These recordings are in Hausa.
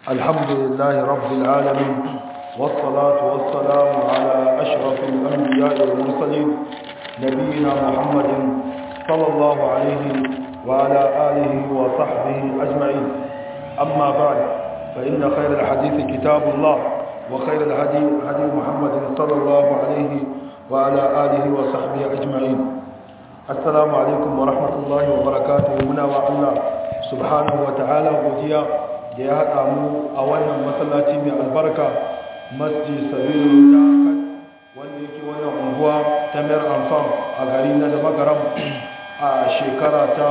الحمد لله رب العالمين والصلاة والسلام على أشرف الأنبياء والمرسلين نبينا محمد صلى الله عليه وعلى آله وصحبه أجمعين أما بعد فإن خير الحديث كتاب الله وخير الهدي هدي محمد صلى الله عليه وعلى آله وصحبه أجمعين السلام عليكم ورحمة الله وبركاته منا وعلا سبحانه وتعالى وديا da ya haɗa mu a wannan masallaci mai albarka masjid sabiru da wanda yake wannan unguwa ta mayar amfan a gari na da magaram a shekara ta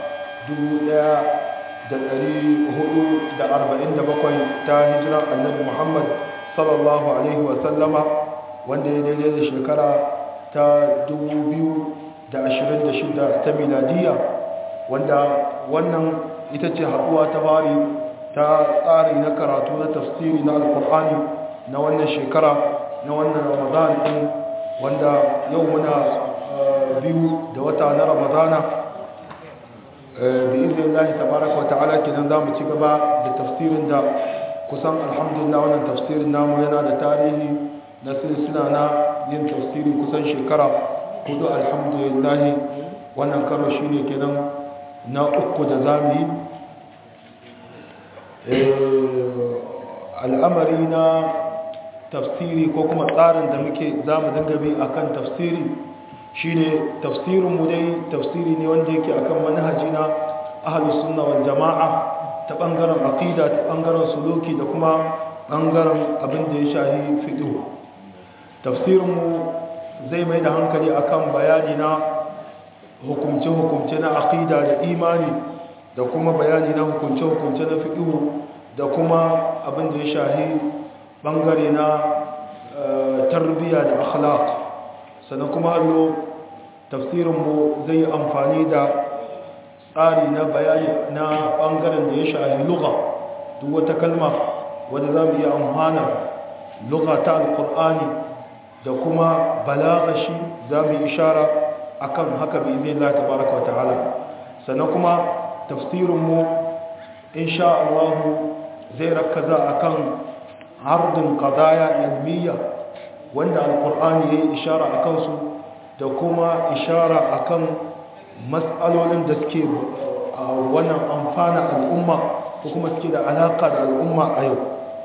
1447 ta hijirar annabi muhammad sallallahu alaihi wasallama wanda ya daidai da shekara ta 2026 ta miladiya wanda wannan ita ce haɗuwa ta bari ta tsari na karatu na tafsiri na alkur'ani na wannan shekara na wannan ramadan din wanda yau muna biyu da wata na ramadana bi izinin lahi tabaraka wa ta'ala kenan za mu ci gaba da tafsirin da kusan alhamdulillah wannan tafsirin namu yana da tarihi na silsila na yin tafsiri kusan shekara hudu alhamdulillah wannan karo shine kenan na uku da za mu yi al'amari na tafsiri ko kuma tsarin da muke za mu dinga bi a kan tafsiri shi ne tafsirinmu dai tafsiri ne wanda yake akan manhaji na ahalus sunna wal jama'a ta ɓangaren aƙida ta ɓangaren suluki da kuma ɓangaren abin da ya shahi fiɗo tafsirinmu zai mai da hankali akan bayani na hukumce-hukumce na aƙida da imani da kuma bayani na hukunce-hukunce na fiƙihu da kuma abin da ya shahi ɓangare na tarbiyya da akhlaq sannan kuma hallo tafsirinmu zai yi amfani da tsari na bayani na ɓangaren da ya shahi luga duk wata kalma wadda za mu iya amfana luga ta alkur'ani da kuma balagashi za mu yi ishara akan haka bi zai la tabaraka wa ta'ala sannan kuma tafsirinmu insha Allah zai rakaza akan hardin qadaya ilmiya wanda alqur'ani yayi ishara akan su da kuma ishara akan mas'alolin da suke wannan amfana al'umma ko kuma suke da alaka da al'umma a yau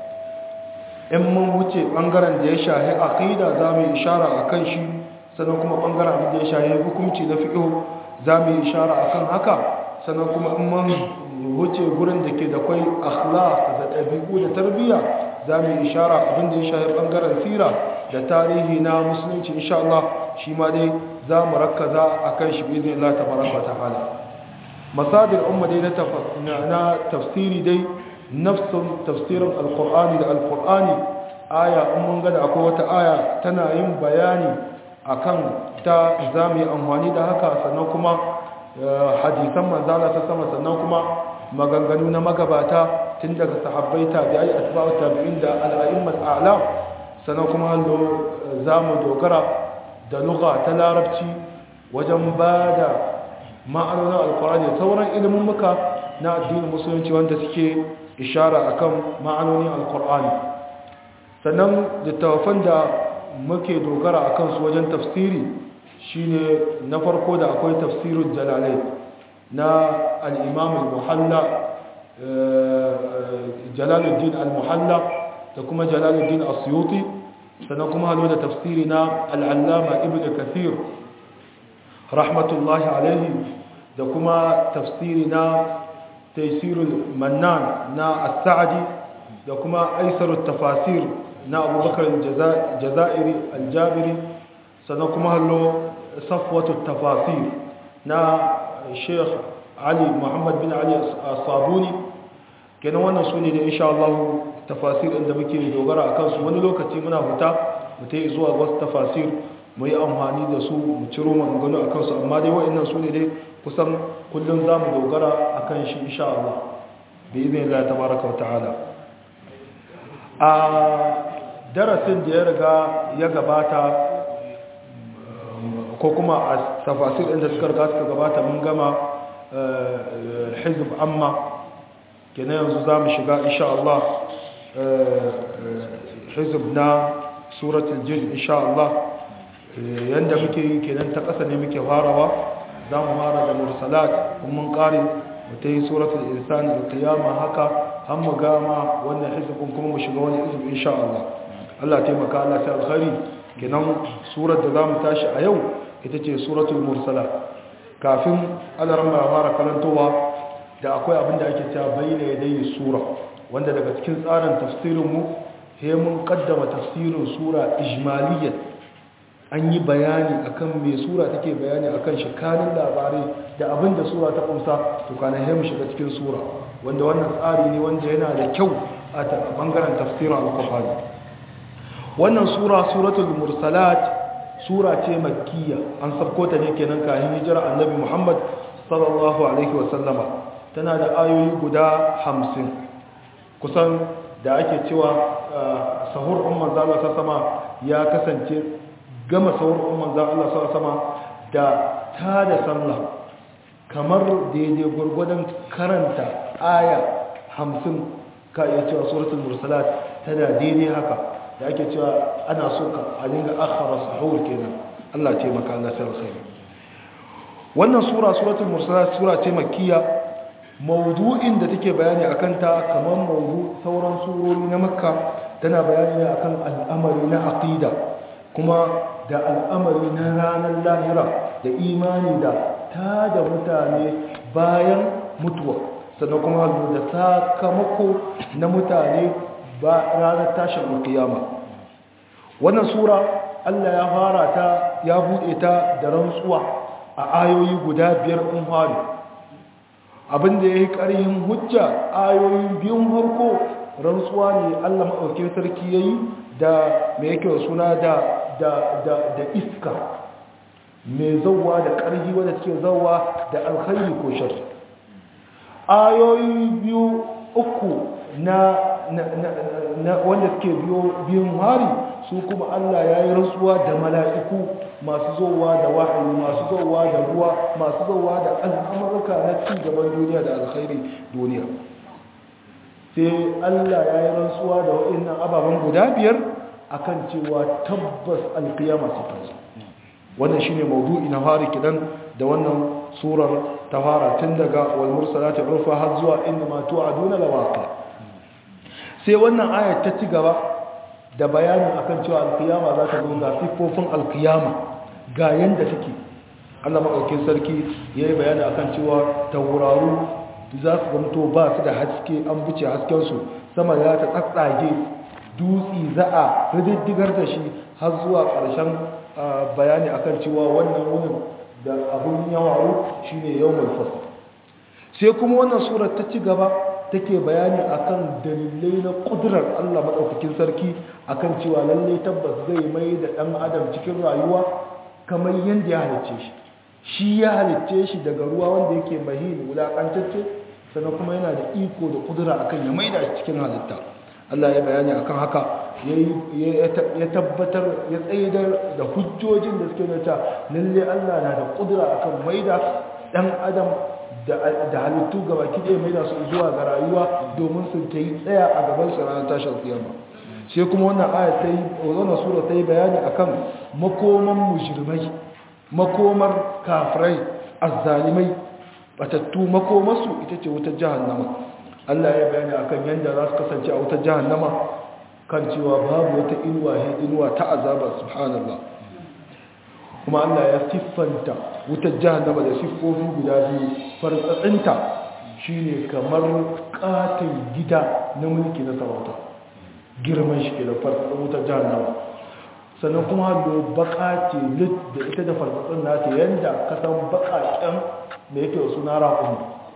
in mun wuce bangaren da ya shahi aqida zamu ishara akan shi sannan kuma bangaren da ya shahi hukunci na fiqh zamu ishara akan haka sannan kuma in man wuce gurin da ke da kwai akhlaq da ɗabi'u da tarbiyya za mu yi ishara abin da ya shahi ɓangaren sira da tarihi na musulunci insha Allah shi ma dai za mu rakkaza a kan shi bizin Allah ta baraka ta hala masadir umma dai na tafsiri dai nafsun tafsirin alkur'ani da alkur'ani aya in mun gada akwai wata aya tana yin bayani akan ta za mu yi amfani da haka sannan kuma hadisan manzala ta sama sannan kuma maganganu na magabata tun daga sahabbai tabi'ai atba'u tabi'in da al'a'immat a'lam sannan kuma hallo zamu dogara da lugha ta larabci wajen bada ma'anonin alqur'ani da sauran ilimin muka na addinin musulunci wanda suke ishara akan ma'anonin alqur'ani sannan littafan da muke dogara akan su wajen tafsiri shine na farko da akwai tafsirul jalalai na al-imam al-muhalla jalaluddin al-muhalla da kuma jalaluddin asyuti sannan kuma halo da tafsiri na al-allama ibn kathir rahmatullahi alaihi da kuma tafsiri na taysirul mannan na as-sa'di da kuma aisarut tafasir na abubakar jazairi al-jabiri sannan kuma hallo safwatu tafasir na sheikh ali muhammad bin ali sabuni kenan wannan su ne da insha Allah tafasir inda muke dogara a kansu wani lokaci muna huta mu ta yi zuwa wasu tafasir mu yi amfani da su mu ciro maganganu a kansu amma dai wa'annan su ne dai kusan kullum za mu dogara a kan shi insha Allah bi izin Allah tabaraka wa ta'ala a darasin da ya riga ya gabata ko kuma a tafasir inda suka riga suka gabata mun gama hizb amma kenan yanzu za mu shiga insha Allah hizb na suratul jin insha Allah yanda muke yi kenan ta ƙasa ne muke farawa za mu fara da mursalat kuma mun ƙare mu ta yi suratul insan da qiyama haka har mu gama wannan hizbin kuma mu shiga wani hizb insha Allah Allah taimaka Allah ta alkhairi kenan surar da za mu tashi a yau ita ce suratul mursalat kafin alaran ba fara karantowa da akwai abin da ake cewa bayyana yadayi sura wanda daga cikin tsarin tafsirinmu he mun kaddama tafsirin sura ijmaliyan an yi bayani akan me sura take bayani akan shikanin labarai da abin da sura ta kumsa to kana he mu shiga cikin sura wanda wannan tsari ne wanda yana da kyau a bangaren tafsirin alqur'ani wannan sura suratul mursalat sura ce makkiya an sabko ta ne kenan kayan hijira annabi muhammad sallallahu alaihi wasallama tana da ayoyi guda hamsin kusan da ake cewa sahur umar zala ta sama ya kasance gama sahur umar zala ta sama da ta da sallah kamar daidai gwargwadon karanta aya hamsin ka iya cewa suratul mursalat tana daidai haka da ake cewa ana so ka a dinga akhara sahur kenan Allah ce maka Allah sai alkhairi wannan sura suratul mursalat sura ce makkiya mawdu'in da take bayani akan ta kamar mawdu sauran surori na makka tana bayani ne akan al'amari na aqida kuma da al'amari na ranar lahira da imani da ta da mutane bayan mutuwa sannan kuma da sakamako na mutane ba ranar tashin kiyama wannan sura Allah ya fara ta ya buɗe ta da rantsuwa a ayoyi guda biyar ɗin hari abinda ya yi ƙarhin hujja ayoyin biyun harko rantsuwa ne Allah maɗauki sarki ya yi da mai yake suna da da iska mai zauwa da ƙarhi wadda suke zauwa da alkhairi ko shar ayoyi biyu uku na wanda suke biyun hari su kuma Allah ya yi rantsuwa da mala'iku masu zowa da wahayi masu zowa da ruwa masu zowa da al'amurka na ci gaban duniya da alkhairi duniya sai Allah ya yi rantsuwa da waɗannan ababen guda biyar akan cewa tabbas alkiyama su kansu wannan shine maudu'i na fari kidan da wannan surar ta fara tun daga wal mursalati urfa har zuwa inna ma tu'aduna lawaqi sai wannan ayat ta ci gaba da bayanin akan cewa alkiyama za ta zo ga siffofin alkiyama ga yanda take Allah madaukakin sarki yayi bayani akan cewa tauraru za su gamto ba su da haske an buce hasken su sama ya ta tsatsage dutsi za a rididdigar da shi har zuwa ƙarshen bayani akan cewa wannan wurin da abun yawaru shine yawmul fasl sai kuma wannan surar ta ci gaba take bayani akan dalilai na kudurar Allah madaukakin sarki akan cewa lalle tabbas zai mai da dan adam cikin rayuwa kamar yanda ya halicce shi shi ya halicce shi daga ruwa wanda yake mahin wulakantacce sannan kuma yana da iko da kudura akan ya maida shi cikin halitta Allah ya bayani akan haka ya tabbatar ya tsaidar da hujjojin da suke nuna lalle Allah na da kudura akan maida dan adam da halittu gaba kiɗe mai da su zuwa ga rayuwa domin su ta yi tsaya a gaban su ranar tashar kiyama sai kuma wannan aya ta yi wannan sura ta yi bayani akan makoman mujrimai makomar kafirai azzalimai batattu makomarsu ita ce wutar jahannama Allah ya bayani akan yadda za su kasance a wutar jahannama kan cewa babu wata inuwa inuwa ta azaba subhanallah kuma Allah ya siffanta wutar jahannama da siffofi guda biyu fartsatsinta shine kamar katon gida na mulki na sarauta girman shi ke da fartsatsin wutar jahannama sannan kuma hallo baka ce lit da ita da fartsatsin nata yadda kasan bakaken da yake wasu na raƙon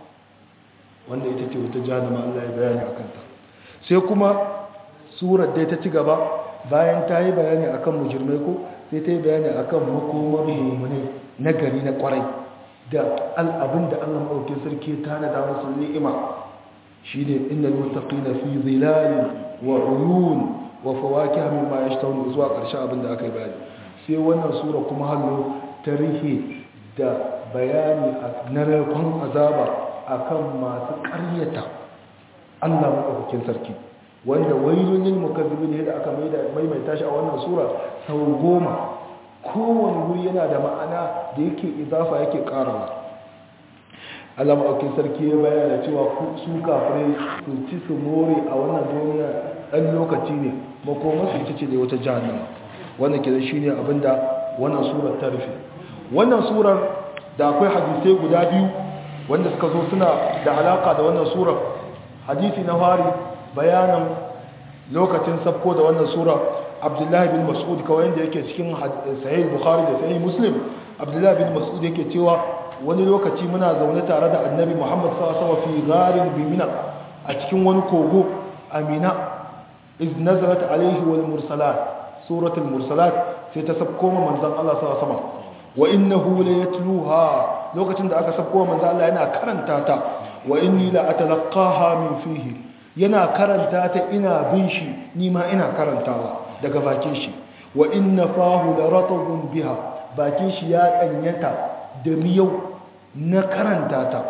wanda ita ce wutar jahannama Allah ya bayani a kanta sai kuma surar dai ta ci gaba bayan ta yi bayani akan mujirmai ko sai ta yi bayani akan makomar mummune na gari na kwarai da al'abin da allah maɗaukin sarki ta na damar sun ni'ima shi ne inda mutaƙi na fi zilalin wa uyun wa fawaki hamin ma ya shi taunu zuwa ƙarshen abin da aka yi bayani sai wannan sura kuma hallo ta rihe da bayani na narkon azaba akan masu ƙaryata Allah madaukakin sarki wanda wailun lil mukazzibin yadda aka maimaita shi a wannan sura sau goma kowane wuri yana da ma'ana da yake izafa yake karawa Allah maɗaukin sarki ya bayyana cewa su kafirai su ci su more a wannan duniya ɗan lokaci ne makoma su ita ce da wata jahannama wannan ke shi ne abinda wannan surar ta rufe wannan surar da akwai hadisai guda biyu wanda suka zo suna da alaka da wannan surar hadisi na fari bayanan lokacin sabko da wannan sura abdullahi bin mas'ud kawai da yake cikin sahih bukhari da sahih muslim abdullahi bin mas'ud yake cewa wani lokaci muna zaune tare da annabi muhammad sallallahu alaihi fi gharin bimina a cikin wani kogo amina iz nazarat alaihi wal mursalat suratul mursalat sai ta sabko ma manzon Allah sallallahu alaihi wasallam wa innahu la yatluha lokacin da aka sabko manzon Allah yana karanta ta wa inni la atalaqaha min fihi yana karanta ta ina bin shi ni ma ina karantawa daga bakin shi wa inna fahu la ratbun biha bakin shi ya danyata da miyau na karanta ta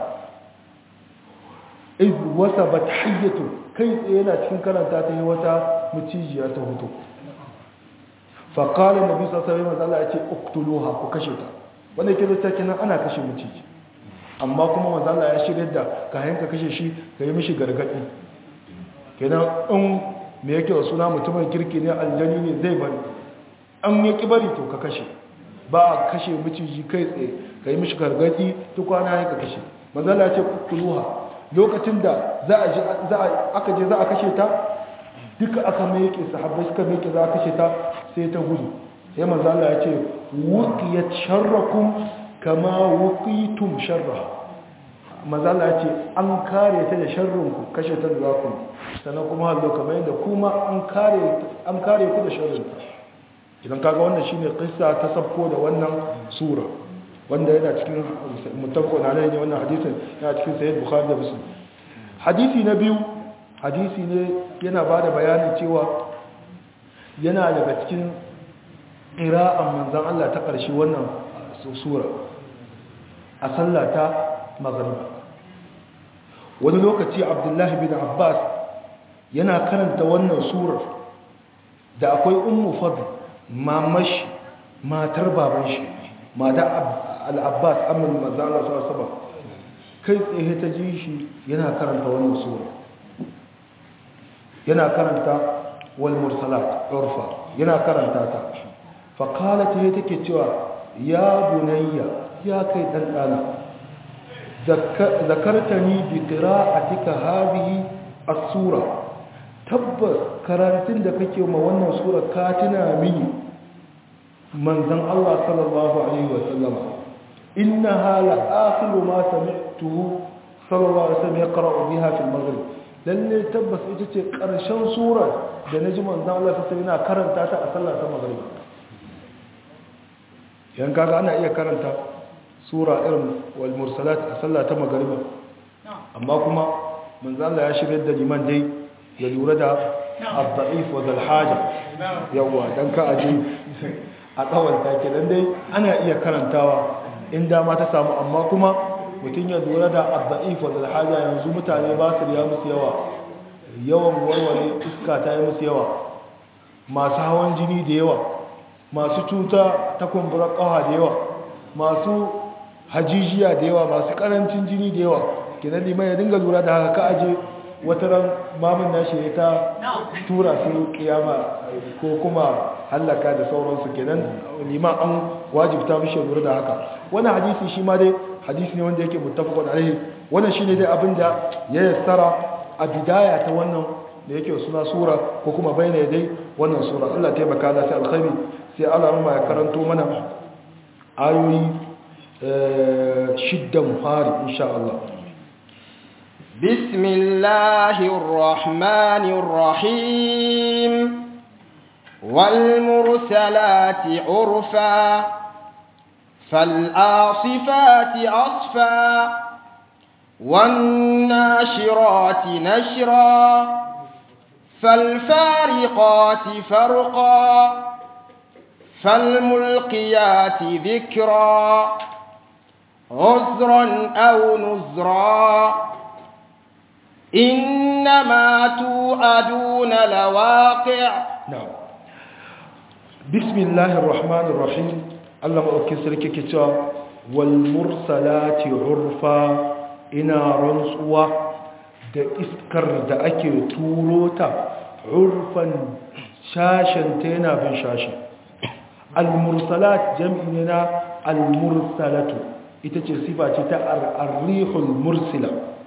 iz wasabat hayyatu kai tsaye yana cikin karanta ta yi wata mucijiya ta hutu fa qala nabi sallallahu alaihi wasallam ya ce uqtuluha ku kashe ta wanda ke da kenan ana kashe muciji amma kuma manzo Allah ya shirye da kayan ka kashe shi ka yi mishi gargadi kenan in me yake wa suna mutumin kirki ne aljani ne zai bari an ya ki bari to ka kashe ba a kashe miciji kai tsaye ka yi mishi gargadi tukwana ya ka kashe mazala ce kuluha lokacin da za a aka je za a kashe ta duka aka mai yake sahabbai suka mai yake za a kashe ta sai ta gudu sai mazala ya ce wukiyat sharrakum kama wukitum sharra mazala ya ce an kare ta da sharrinku kashe ta da za ku sannan kuma hallo kamar yadda kuma an kare ku da sharrinta idan kaga wannan shine kissa ta sabko da wannan sura wanda yana cikin mutafakon alai ne wannan hadisin yana cikin sayyid bukhari da muslim hadisi na biyu hadisi ne yana ba da bayanin cewa yana daga cikin ƙira'an manzan Allah ta ƙarshe wannan sura a sallata magariba wani lokaci abdullahi bin abbas yana karanta wannan surar da akwai ummu fadl mamashi matar baban shi mata al-abbas amin manzala sallallahu kai tsaye ta ji shi yana karanta wannan sura yana karanta wal mursalat urfa yana karanta ta fa qalat he take cewa ya bunayya ya kai dan dana zakartani bi qira'atika hadhihi as-sura tabbas karantun da kake ma wannan sura ka tuna mini manzon Allah sallallahu alaihi wa sallama innaha la akhiru ma sami'tuhu sallallahu alaihi wa sallam yaqra'u biha fi al-maghrib lalle tabbas ita ce karshen surar da naji manzon Allah sallallahu alaihi wa karanta ta a sallar ta maghrib yan kaga ana iya karanta sura irin wal mursalat a sallar ta maghrib amma kuma manzon Allah ya shirye da liman dai ya lura da al-da'if wa zal-haja yawa dan ka aje a tsawon take dan dai ana iya karantawa in dama ta samu amma kuma mutum ya lura da al-da'if wa zal-haja yanzu mutane ba su riya musu yawa yawan warware iska ta yi musu yawa masu hawan jini da yawa masu cuta ta kumburar kawa da yawa masu hajijiya da yawa masu karancin jini da yawa kenan liman ya dinga lura da haka ka aje wata ran mamun nashi ya ta tura su kiyama ko kuma hallaka da sauransu kenan liman an wajibta mishi lura da haka wannan hadisi shi ma dai hadisi ne wanda yake muttafaqun alaihi wannan shine dai abinda ya yassara a bidaya ta wannan da yake suna sura ko kuma bayyana dai wannan sura Allah ya taimaka da sai alkhairi sai Allah ya karanto mana ayoyi shiddan fari insha Allah بسم الله الرحمن الرحيم والمرسلات عرفا فالآصفات أصفا والناشرات نشرا فالفارقات فرقا فالملقيات ذكرا عذرا أو نذرا إنما توعدون لواقع na'am bismillahir rahmanir rahim Allah maɗauki sarki ke cewa wal mursalati urfa ina rantsuwa da iskar da ake turo ta urfan shashen ta yana bin shashi al mursalat jam'i ne na al mursalatu ita ce sifa ce ta ar-rihul mursila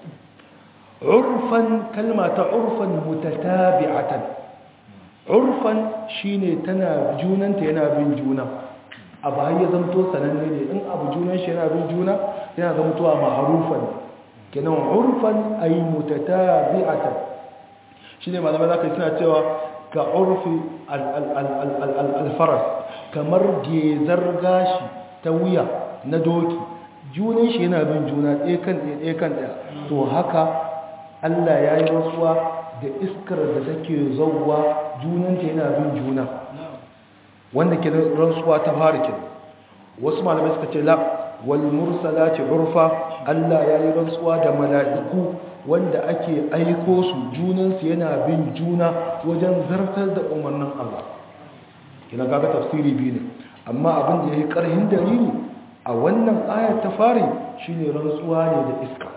urfan kalma ta urfan mutatabi'atan urfan shine tana junanta yana bin juna abu har ya zamto sananne ne in abu junan shi yana bin juna yana zamtowa ma'arufan kenan urfan ay mutatabi'atan shine malamai zaka suna cewa ka urfi al-faras kamar gezar gashi ta wuya na doki junan shi yana bin juna ɗaya kan ɗaya ɗaya kan ɗaya to haka Allah ya yi rasuwa da iskar da take zauwa junanta yana bin juna wanda ke rantsuwa ta fara ke wasu malamai suka ce la wal mursalati urfa Allah ya yi rantsuwa da mala'iku wanda ake aiko su junansu yana bin juna wajen zartar da umarnin Allah kina kaga tafsiri biyu ne amma abin da yayi karhin dalili a wannan ayar ta fari shine rantsuwa ne da iska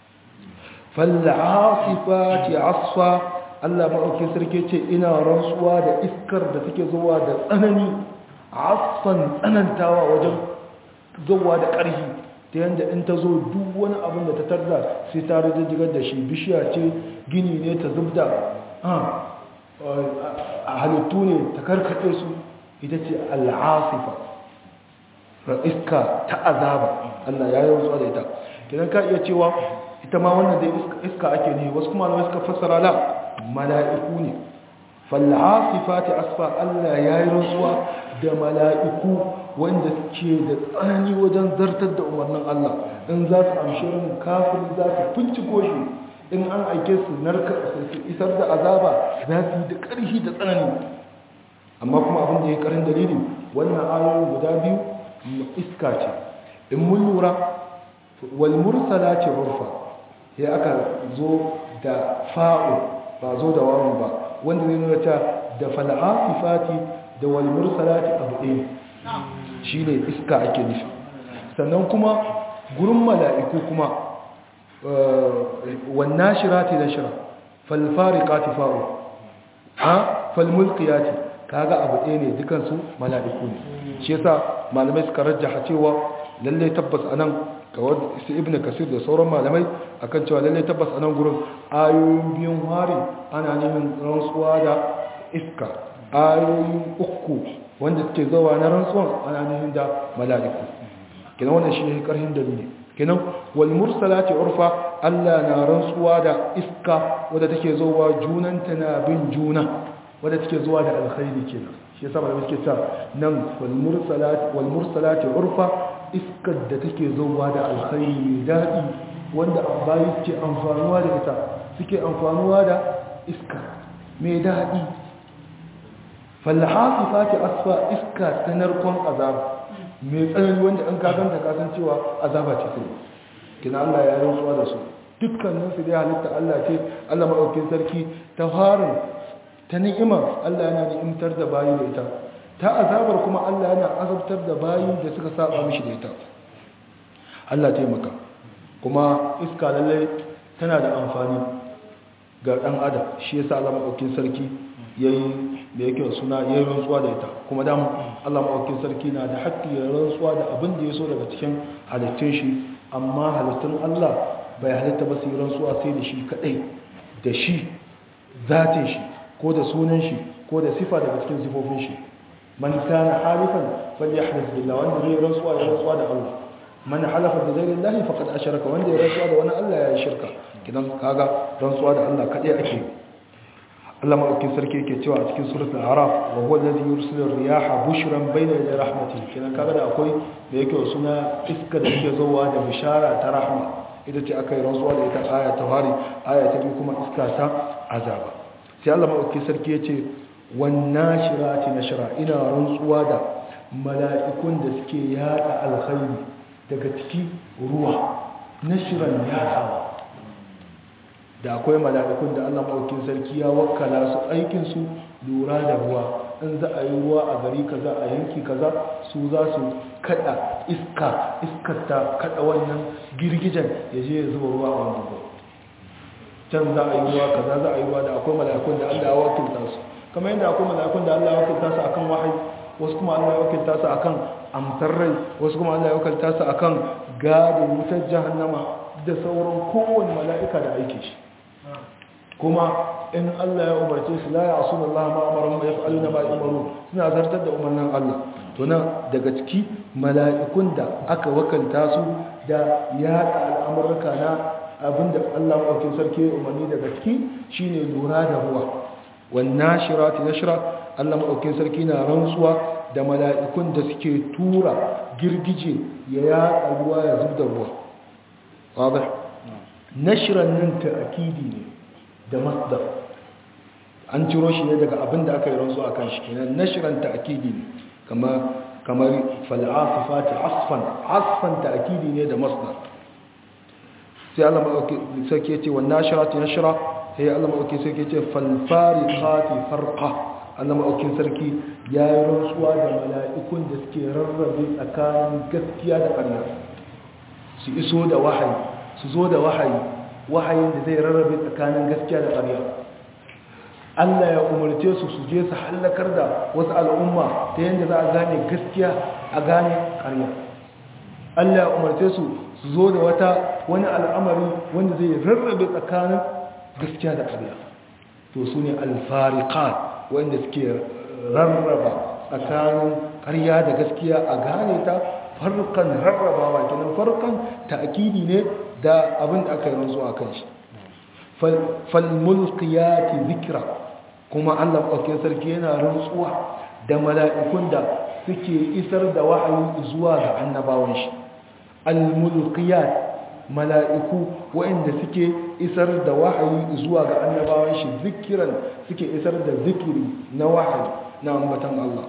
fal'asifati asfa Allah maɗauki sarki ce ina rantsuwa da iskar da take zuwa da tsanani asfan tsanantawa wajen zuwa da ƙarfi ta yadda in ta zo duk wani abin da ta tarda sai ta rijigar da shi bishiya ce gini ne ta zubda a halittu ne ta karkace su ita ce al'asifa iska ta azaba Allah ya yi rantsuwa da ita kidan ka iya cewa ita ma wannan dai iska ake ne wasu kuma malamai suka fassara la mala'iku ne fal'asifati asfa Allah ya yi rantsuwa da mala'iku wanda suke da tsanani wajen zartar da umarnin Allah in za su amshi rin kafin za su finciko shi in an aike su narka su isar da azaba za su yi da ƙarfi da tsanani amma kuma abin da ya karin dalili wannan ayoyi guda biyu iska ce in mun lura wal mursala ce urfa sai aka zo da fa'u ba zo da wawan ba wanda zai nuna ta da fal'afifati da wal mursalati abu ɗaya shi ne iska ake nufi sannan kuma gurin mala'iku kuma wannan shirati da shira falfari kati fa'u ha falmulkiyati kaga abu ɗaya ne dukansu mala'iku ne shi yasa malamai suka rajjaha cewa lallai tabbas anan kawar su ibn kasir da sauran malamai akan cewa lallai tabbas anan gurin ayoyin biyun hari ana neman rantsuwa da iska ayoyin uku wanda suke zawa na rantsuwan ana neman da mala'iku kenan wannan shi ne karhin dalili kenan wal mursalati urfa Allah na rantsuwa da iska wadda take zuwa junanta na bin juna wadda take zuwa da alkhairi kenan shi yasa malamai suke ta nan wal mursalati wal mursalati urfa iskar da take zuwa da alkhairi daɗi wanda bayi suke amfanuwa da ita suke amfanuwa da iska mai daɗi falhasifati asfa iska ta narkon azaba mai tsanani wanda an kaganta kasancewa azaba ce sai kina Allah ya rantsuwa da su dukkanin su dai halitta Allah ce Allah maɗaukin sarki ta farin ta ni'ima Allah yana ni'imtar da bayi da ita ta azabar kuma Allah yana azabtar da bayi da suka saba mishi da ita Allah taimaka kuma iska lallai tana da amfani ga ɗan adam shi yasa Allah maɗaukin sarki yayi da yake suna yayin rantsuwa da ita kuma dama Allah maɗaukin sarki na da haƙƙi ya rantsuwa da abin da ya so daga cikin halittun shi amma halittun Allah bai halitta ba su yi rantsuwa sai da shi kaɗai da shi zatin shi ko da sunan shi ko da sifa daga cikin sifofin shi man kana halifan falyahlif billah wanda zai rantsuwa ya rantsuwa da Allah man halafa bi ghayri Allah faqad asharaka wanda ya rantsuwa da wani Allah ya yi shirka kidan kaga rantsuwa da Allah kadai ake Allah madaukin sarki yake cewa a cikin suratul araf wa huwa alladhi yursilu riyaha bushran bayna yaday rahmatihi kidan kaga da akwai da yake suna iska da yake zuwa da bishara ta rahma ita ce aka yi rantsuwa da ita aya ta fari aya ta biyu kuma iska ta azaba sai Allah madaukin sarki yace wannan shirati nashra ina rantsuwa da mala'ikun da suke yada alkhairi daga ciki ruwa nashran yadawa da akwai mala'ikun da Allah maɗaukin sarki ya wakkala su aikin su lura da ruwa in za a yi ruwa a gari kaza a yanki kaza su za su kada iska iskar ta kada wannan girgijen ya je ya zuba ruwa a wannan ruwa can za a yi ruwa kaza za a yi ruwa da akwai mala'ikun da Allah ya wakilta su kamar yadda akwai mala'ikun da Allah ya wakilta su akan wahayi wasu kuma Allah ya wakilta su akan amsar rai wasu kuma Allah ya wakilta su akan gadin wutar jahannama da sauran kowane mala'ika da aike shi kuma in Allah ya umarce su la ya asu Allah ma amaran ma yaf'aluna ma yu'maru suna zartar da umarnin Allah to nan daga ciki mala'ikun da aka wakilta su da yaɗa al'amurka na abinda Allah maɗaukin sarki ya umarni daga ciki shine lura da ruwa wannan shirati nashra Allah maɗaukin sarki na rantsuwa da mala'ikun da suke tura girgije ya yaɗa ruwa ya zub da ruwa wadda nashran nan ta'akidi ne da masdar an ciro shi ne daga abinda aka yi rantsuwa kan shi kenan nashran ta'akidi ne kamar kamar fal'asifati asfan asfan ta'akidi ne da masdar sai Allah maɗauki sarki ce wannan shirati na shira sai Allah maɗauki sarki ce falfari kati farka Allah maɗaukin sarki ya yi rantsuwa da mala'ikun da suke rarrabe tsakanin gaskiya da ƙarya su iso da wahayi su zo da wahayi wahayin da zai rarrabe tsakanin gaskiya da ƙarya Allah ya umarce su su je su hallakar da wasu al'umma ta yadda za a gane gaskiya a gane ƙarya Allah ya umarce su su zo da wata wani al'amari wanda zai rarrabe tsakanin gaskiya da ƙarya to su ne alfariƙat wanda suke rarraba tsakanin ƙarya da gaskiya a gane ta farkan rarrabawa kenan farkan ta'akidi ne da abin da aka yi ranzu a kan shi falmulkiyati zikira kuma allah ƙwaƙin sarki yana rantsuwa da mala'ikun da suke isar da wahayi zuwa ga annabawan shi al-mulkiyat mala'iku waɗanda suke isar da wahayi zuwa ga annabawan shi zikiran suke isar da zikiri na wahayi na ambatan Allah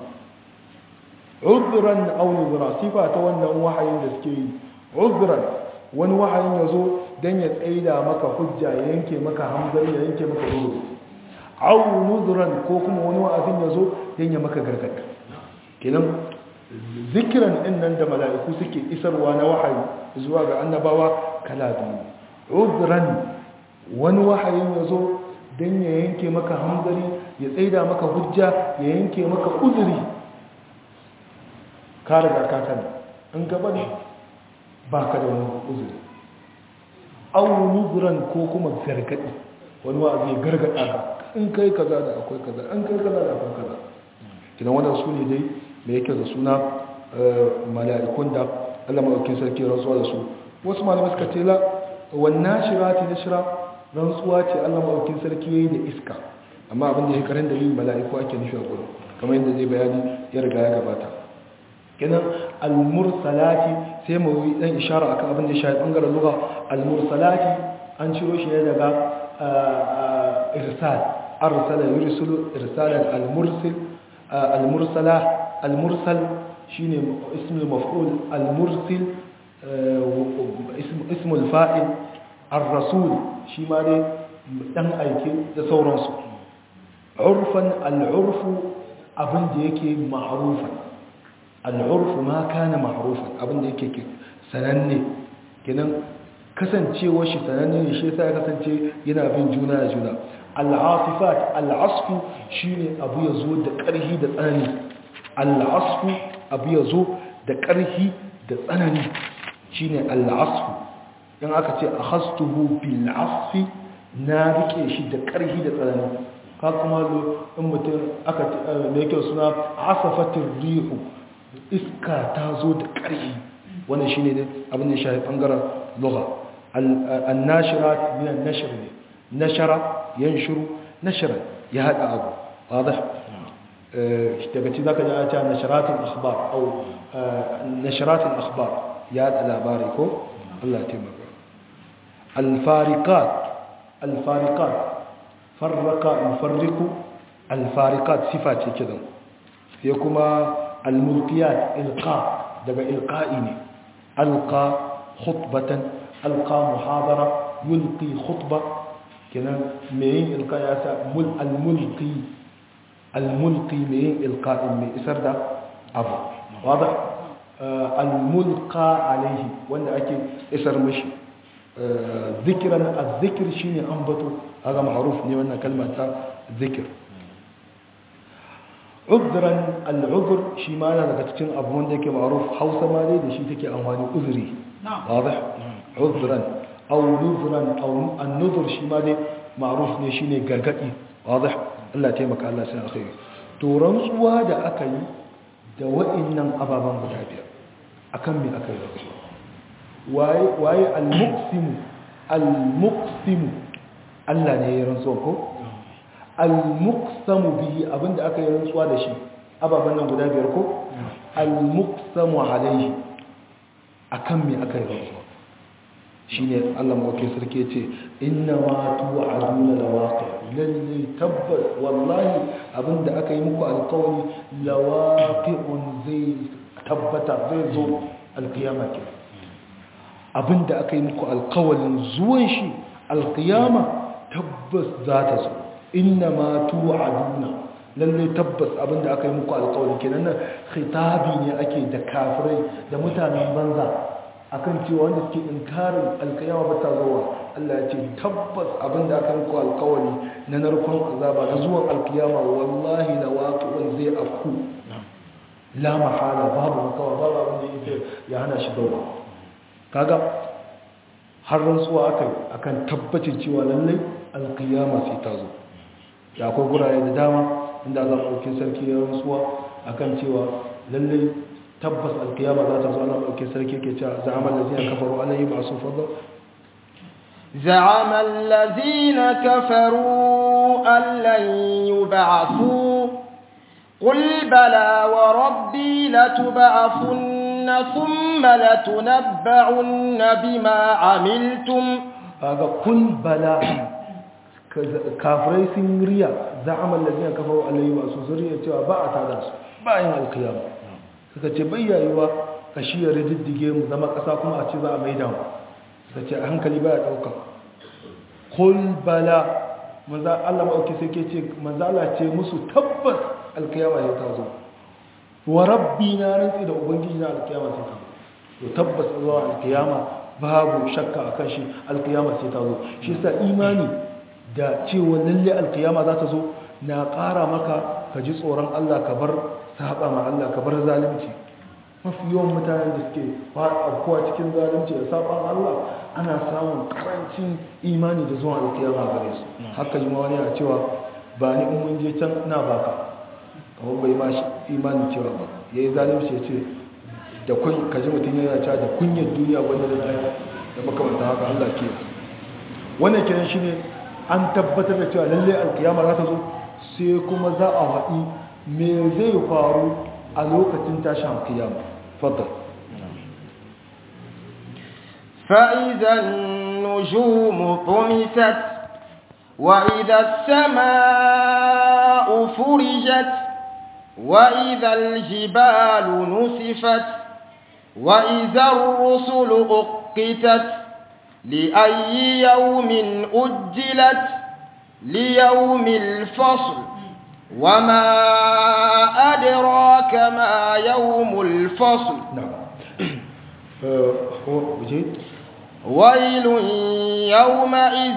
uzran aw nuzra sifa ta wannan wahayin da suke yi uzran wani wahayin yazo dan ya tsaida maka hujja ya yanke maka hanzari ya yanke maka uzuri aw nuzran ko kuma wani wa'azin yazo dan ya maka gargadi kenan zikiran din nan da mala'iku suke isarwa na wahayi zuwa ga annabawa kala biyu uzran wani wahayin ya zo don ya yanke maka hanzari ya tsaida maka hujja ya yanke maka uzuri ka riga ka sani in gaba ne ba ka da wani uzuri an nuzuran ko kuma gargadi wani wa'azi ya gargada ka in kai kaza da akwai kaza in kai kaza da akwai kaza kina wannan su ne dai mai yake da suna mala'ikun da Allah maɗaukin sarki rantsuwa da su wasu malamai suka ce la wannan shirati na shira rantsuwa ce Allah maɗaukin sarki yayi da iska amma abin da ya karin da yin mala'iku ake nufi a gudu kamar yadda zai bayani ya riga ya gabata kenan al-mursalati sai mu yi dan ishara akan abin da ya shafi bangaren lugha al-mursalati an ciro shi ne daga irsal arsala yursilu irsalan al-mursil al-mursala al-mursal shine ismul maf'ul al-mursil ismul fa'il ar-rasul shi ma dai dan aike da sauransu urfan al-urfu abin da yake ma'rufan al-urfu ma kana ma'rufan abin da yake sananne kenan kasancewar shi sananne ne shi yasa ya kasance yana bin juna da juna al-asifat al-asfu shine abu ya zo da ƙarhi da tsanani al-asfu abu ya zo da ƙarhi da tsanani shi ne al'asfu in aka ce a hastuhu bil'asfi na rike shi da ƙarhi da tsanani ka kuma in mutum aka da yake suna asafatin rihu iska ta zo da ƙarhi wannan shi ne abin da shafi ɓangaren lura annashira minan nashir ne nashara yan shiru nashira ya haɗa abu wadda daga ci zaka ji a ce nasharatul akhbar au nasharatul akhbar ya da labari ko Allah ya taimaka al-fariqat al-fariqat farraqa yufarriqu al-fariqat sifa ce kidan sai kuma al-mulkiyat ilqa daga ilqa'i ne alqa khutbatan alqa muhadara yulqi khutba kenan mai yin ilka ya sa al-mulki al-mulki mai yin ilka mai isar da abu wadda al-mulka alaihi wanda ake isar mashi zikiran al-zikir shine ambato aga ma'ruf ne wannan kalma ta zikir udran al-udhr shi ma yana daga cikin abu wanda yake ma'ruf Hausa ma dai da shi take amfani uzuri واضح عذرا او نذرا او النذر shi ma dai ma'ruf ne shine gargadi واضح Allah ya taimaka Allah sai alkhairi to rantsuwa da aka yi da wa'annan ababan guda biyar akan me aka yi rantsuwa waye waye al-muqsim al-muqsim Allah ne ya rantsuwa ko al-muqsamu bihi abinda aka yi rantsuwa da shi ababan nan guda biyar ko al-muqsamu alayhi akan me aka yi rantsuwa shine Allah mawake sarki ce inna ma tu'aduna lawaqi lalle tabbas wallahi abinda aka yi muku alƙawari lawaqi'un zai tabbata zai zo alƙiyama ke abinda aka yi muku alƙawarin zuwan shi alƙiyama tabbas za ta zo inna ma tu'aduna lalle tabbas abinda aka yi muku alƙawarin kenan nan khitabi ne ake da kafirai da mutanen banza akan cewa wanda suke inkarin alkiyama ba ta zuwa Allah ya ce tabbas abinda aka muku alkawari na narkon azaba na zuwan alkiyama wallahi la waqi'un zai afku la mahala babu makawa babu abin da yake ya hana shi dawa kaga har rantsuwa akai akan tabbacin cewa lallai alkiyama sai ta zo da akwai gurare da dama inda Allah ɗauki sarki ya rantsuwa akan cewa lallai tabbas alkiyama za ta zo ana ɗauke sarki ke cewa za'amal lazina kafaru ana yi masu fadda زعم الذين كفروا أن لن يبعثوا قل بلى وربي لتبعثن ثم لتنبعن بما عملتم هذا قل بلى kafirai sun riya za'amal lazina kafaru an lan yub'asu zuriya cewa ba a tada su bayan alkiyama suka ce bayyayuwa ka shi ya rididdige mu zama ƙasa kuma a ce za a maida mu suka ce a hankali ba ya ɗauka kul bala maza Allah ma'auki sai ke ce maza Allah ce musu tabbas alkiyama ya ta zo wa rabbi na rantsi da ubangiji na alkiyama sai ta zo to tabbas zuwa alkiyama babu shakka a kan shi alkiyama sai ta zo shi sa imani da cewa lalle alkiyama za ta zo na ƙara maka ka ji tsoron Allah ka bar saba ma Allah ka bar zalunci mafi yawan mutanen da suke afkuwa cikin zalunci da saban Allah ana samun karancin imani da zuwa alkiyama gare su haka yi wani a cewa ba ni in mun je can na baka kamar bai ma imanin cewa ba ya yi zalunci ya ce da kun kaji mutum yana cewa da kunyar duniya wanda da daya da makamanta haka Allah ke wannan kenan shine an tabbatar da cewa lallai alkiyama za ta zo sai kuma za a haɗi me zai faru a lokacin tashin kiyama fadda فإذا النجوم طمست وإذا السماء فرجت وإذا الجبال نسفت وإذا الرسل أقتت لأي يوم أجلت ليوم الفصل وما أدراك ما يوم الفصل نعم هو وجيد ويل يومئذ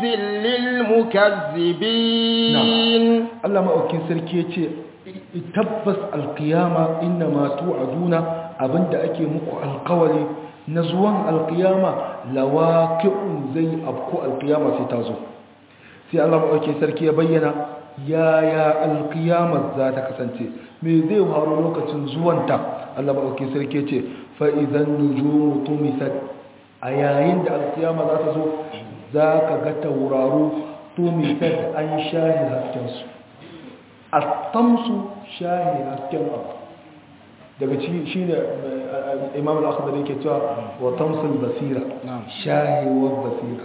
للمكذبين Allah maɗaukin sarki ya ce tabbas alkiyama inna ma tu'aduna abinda ake muku alkawari na zuwan alkiyama lawaqi'un zai afku alkiyama sai ta zo sai Allah maɗaukin sarki ya bayyana yaya alkiyamar za ta kasance me zai faru lokacin zuwanta Allah maɗaukin sarki ya ce fa'izan nujumu tumisat a yayin da alkiyama za ta zo za ka ga tauraro tumisat an shahi haskensu a tamsu shahi hasken abu daga shi ne imam al'akadar yake cewa wa tamsul basira shahiwar basira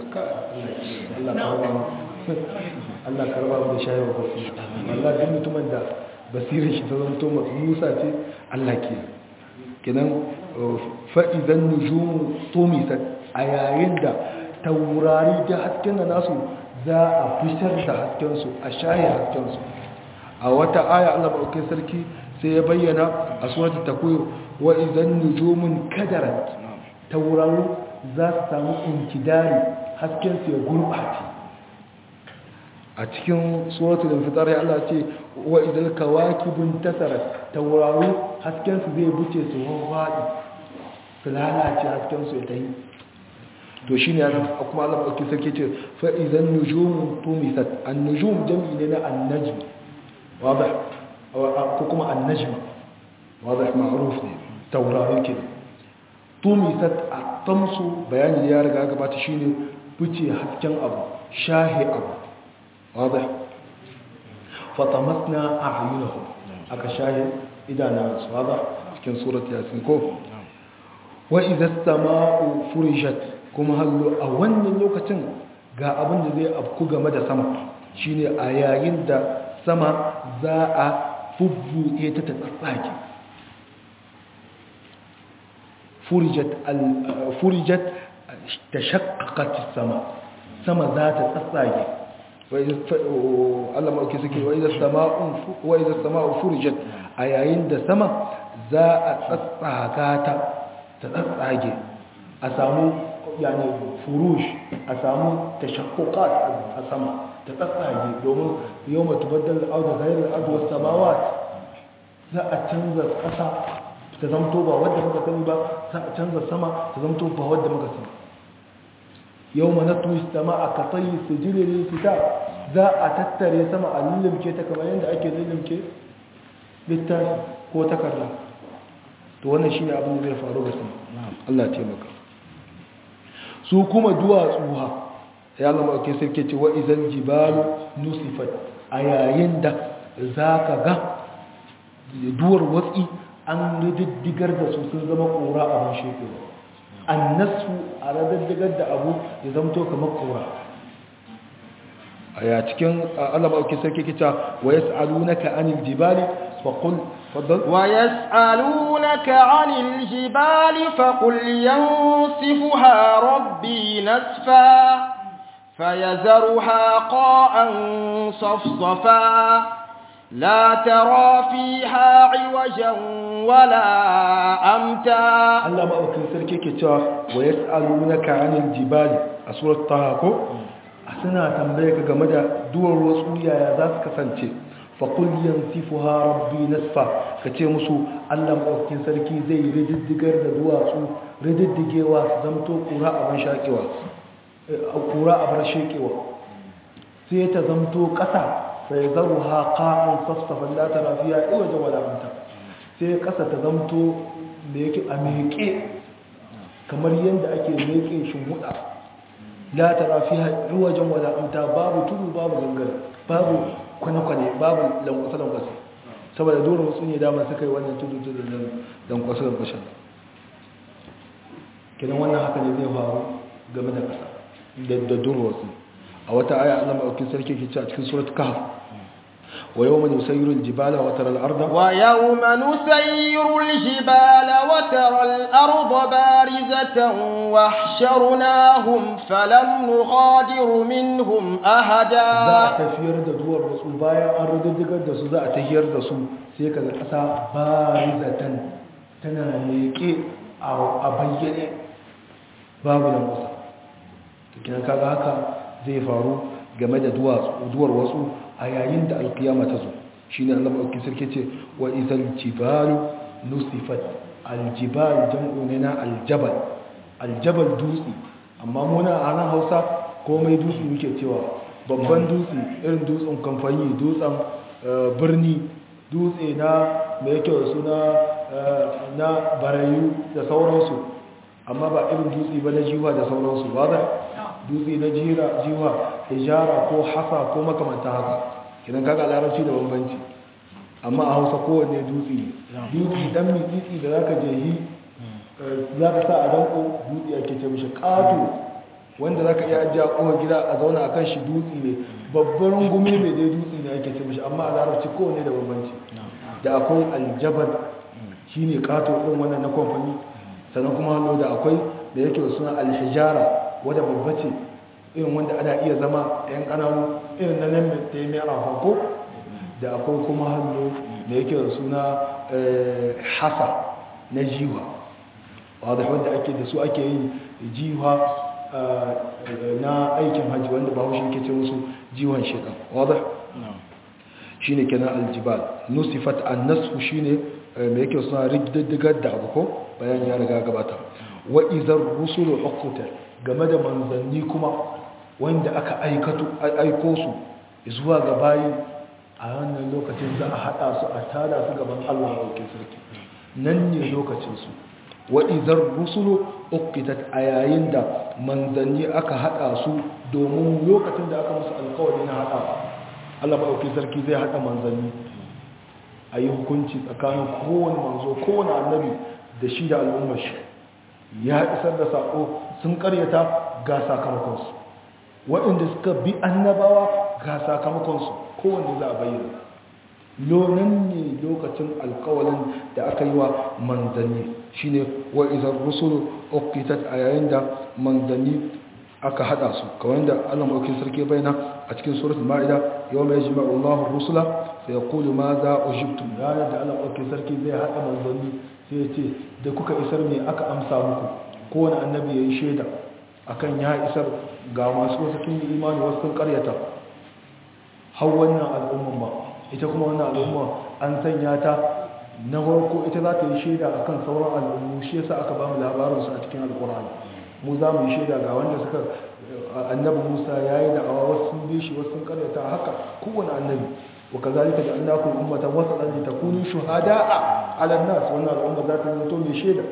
Allah karba mu da shahiwar basira Allah duk mutumin da basirar shi ta zanto musa ce Allah ke kenan fa'izan nujumu tumisat a yayin da taurari da hasken da nasu za a fitar da haskensu a shaye haskensu a wata aya Allah maɗaukin sarki sai ya bayyana a suratul takwir wa idan nujumun kadarat tauraru za su samu inkidari haskensu ya gurɓace a cikin suratul infitar ya Allah ce wa idan kawakibun tasarat tauraru haskensu zai buce su wawwaɗi su lalace haskensu ya tayi to shi ne kuma Allah maɗauki sarki ce fa'izan nujumun tumisat an nujum jam'i ne na annajm wadda ko kuma annajma wadda ma'aruf ne taurari ke tumisat a tamsu bayani ya riga gabata shi ne buce hasken abu shahe abu wadda fatamasna a ayyunahu aka shahe idanansu wadda cikin surat yasin ko wa idan sama'u furishat kuma hallo a wannan lokacin ga abin da zai afku game da sama shine a yayin da sama za a fubbuɗe ta ta tsatsage furijat ta shakkakat sama sama za ta tsatsage Allah ma'auki suke wa idan sama'u furijat a yayin da sama za a tsatsaga ta ta tsatsage a samu yani furush a samu tashakkukat a sama ta tsatsage domin yau matu baddal auda gairar aduwar samawa za a canza ƙasa ta zamto ba wadda muka sani ba za a canza sama ta zamto ba wadda muka sani yau mana tuwis sama a katsayi su jirin fita za a tattare sama a lullumke ta kamar yadda ake lullumke littafi ko takarda to wannan shi ne abin da zai faru ga sama Allah taimaka su kuma duwatsu ha ya zama ake sarki ce wa izan jibalu nusifat a yayin da za ka ga duwar watsi an rididdigar da su sun zama kora abin shekaru an nasu a rididdigar da abu ya zamto kamar kora a ya cikin alama ake sarki kita wa ya sa'alu na ka'anil jibali faƙul faddal ويسألونك عن الجبال فقل ينصفها ربي نسفا فيذرها قاء صفصفا لا ترى فيها عوجا ولا أمتا Allah maɗaukin sarki ke cewa wa ya tsaro na ka'anin jibali a surat ta hako a suna tambaye ka game da duwar wasu yaya za su kasance faƙul yansifu ha rabbi nasfa ka ce musu Allah maɗaukin sarki zai rididdigar da duwatsu rididdigewa su zamto ƙura abin shaƙewa ƙura abin sheƙewa sai ta zamto ƙasa sai zaru ha ƙa'an safsafan la tara fiya iwajen wadanta sai ƙasa ta zamto da yake a meƙe kamar yadda ake meƙe shimhuɗa la tara fiya iwajen wadanta babu tudu babu gangare babu kwane-kwane babu lankwasa-lankwasa saboda dole wasu ne dama suka yi wannan tudu-tudu lankwasa-lankwasa kidan wannan haka ne zai faru game da ƙasa da durwarsu a wata aya Allah maɗaukin sarki ke ce a cikin surat kahf wa yawma nusayyiru al-jibala wa tara al-arda ويوم نسير الجبال وترى الأرض بارزة واحشرناهم فلم نغادر منهم za a أحدا tafiyar da duwar wasu bayan an rududdugar da su za a tafiyar da su sai kaga ƙasa barizatan tana leƙe a bayyane babu lankwasa tukinan kaga haka zai faru game da duwar wasu a yayin da alkiyama ta zo shi ne allah maɗauki sarki ce wa izal jibalu nusifat aljibal jam'u ne na aljabal aljabal dutse amma muna a nan hausa komai dutse muke cewa babban dutse irin dutsen kamfani dutsen eh, birni dutse na mai kyau da suna eh, na barayu da sauransu amma ba irin dutse ba na jiwa da sauransu ba da dutse na jira jiwa hijara ko hasa ko makamanta haka kidan kaga larabci da bambanci amma a hausa kowanne dutse ne dutse dan mitsitsi da zaka je yi za ka sa a danko dutse ake ce mishi ƙato wanda za ka iya ajiye a ƙofar gida a zauna a kan shi dutse ne babban gumi mai dai dutse ne ake ce mishi amma a larabci kowanne da bambanci da akwai aljabar shi ne ƙato ɗin wannan na kwamfani sannan kuma hannu da akwai da yake da suna alhijara wadda babba ce irin wanda ana iya zama yan ƙananu irin na nan da ya mai ko da akwai kuma hannu da yake da suna hasa na jiwa wadda wanda ake da su ake yin jiwa na aikin hajji wanda ba haushe ke ce musu jiwon shekan wadda shi ne kenan aljibal nusifat an nasu shi ne mai yake suna rigiddigar da abu ko bayan ya riga gabata wa izar rusulu ukutar game da manzanni kuma wanda aka aiko su zuwa ga bayi a wannan lokacin za a haɗa su a tada su gaban Allah ɗauke sarki nan ne lokacinsu wa izar rusulu uqitat a yayin da manzanni aka haɗa su domin lokacin da aka musu alkawari na haɗawa Allah ɗauke sarki zai haɗa manzanni a yi hukunci tsakanin kowane manzo kowane annabi da shi da al'ummar shi ya isar da saƙo sun ƙaryata ga sakamakonsu waɗanda suka bi annabawa ga sakamakonsu kowanne za a bayyana lonan ne lokacin alkawalin da aka yi wa manzanni shine wa izar rusulu uqitat a yayin da manzanni aka hada su kawai da Allah maukin sarki bayyana a cikin suratul maida yawma yajma'u Allahu rusula sai yaqulu ma za ujibtum ranar da Allah maukin sarki zai hada manzanni sai ya ce da kuka isar me aka amsa muku kowane annabi yayi shaida akan ya isar ga masu wasu kin imani wasu sun karyata har wannan al'umman ba ita kuma wannan al'umma an sanya ta na farko ita za ta yi shaida a kan sauran al'ummu shi yasa aka ba mu labarinsu a cikin alkur'ani mu za mu yi shaida ga wanda suka annabi musa ya yi da'awa wasu sun bi shi wasu sun karyata haka kowane annabi wa kazalika da an daku ummatan wasu ɗan ta kunu shuhada'a ala nas wannan al'umma za ta zanto mai shaida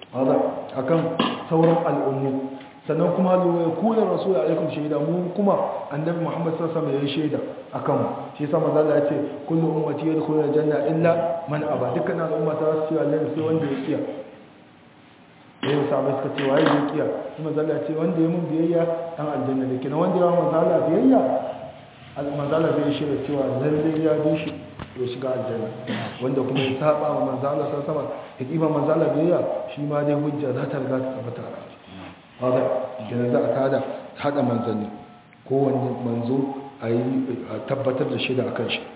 akan sauran al'ummu sannan kuma ya kula rasul alaikum shaida mu kuma annabi muhammad sallallahu alaihi wasallam ya shaida akan mu shi yasa manzo Allah ya ce kullu ummati yadkhuluna janna illa man aba dukkan al'umma ta su ce Allah sai wanda ya kiya yayin sahabbai suka ce waye ya kiya kuma manzo Allah ya ce wanda ya mun biyayya dan aljanna ne kina wanda ya manzo Allah biyayya manzo Allah zai shaida cewa lalle ya bi shi ya shiga aljanna wanda kuma ya saba wa manzo Allah sallallahu alaihi wasallam ya kiba manzo Allah biyayya shi ma dai hujja za ta riga ta tabbata hada kenan za a tada hada manzanni kowanne manzo a yi tabbatar da shida a kan shi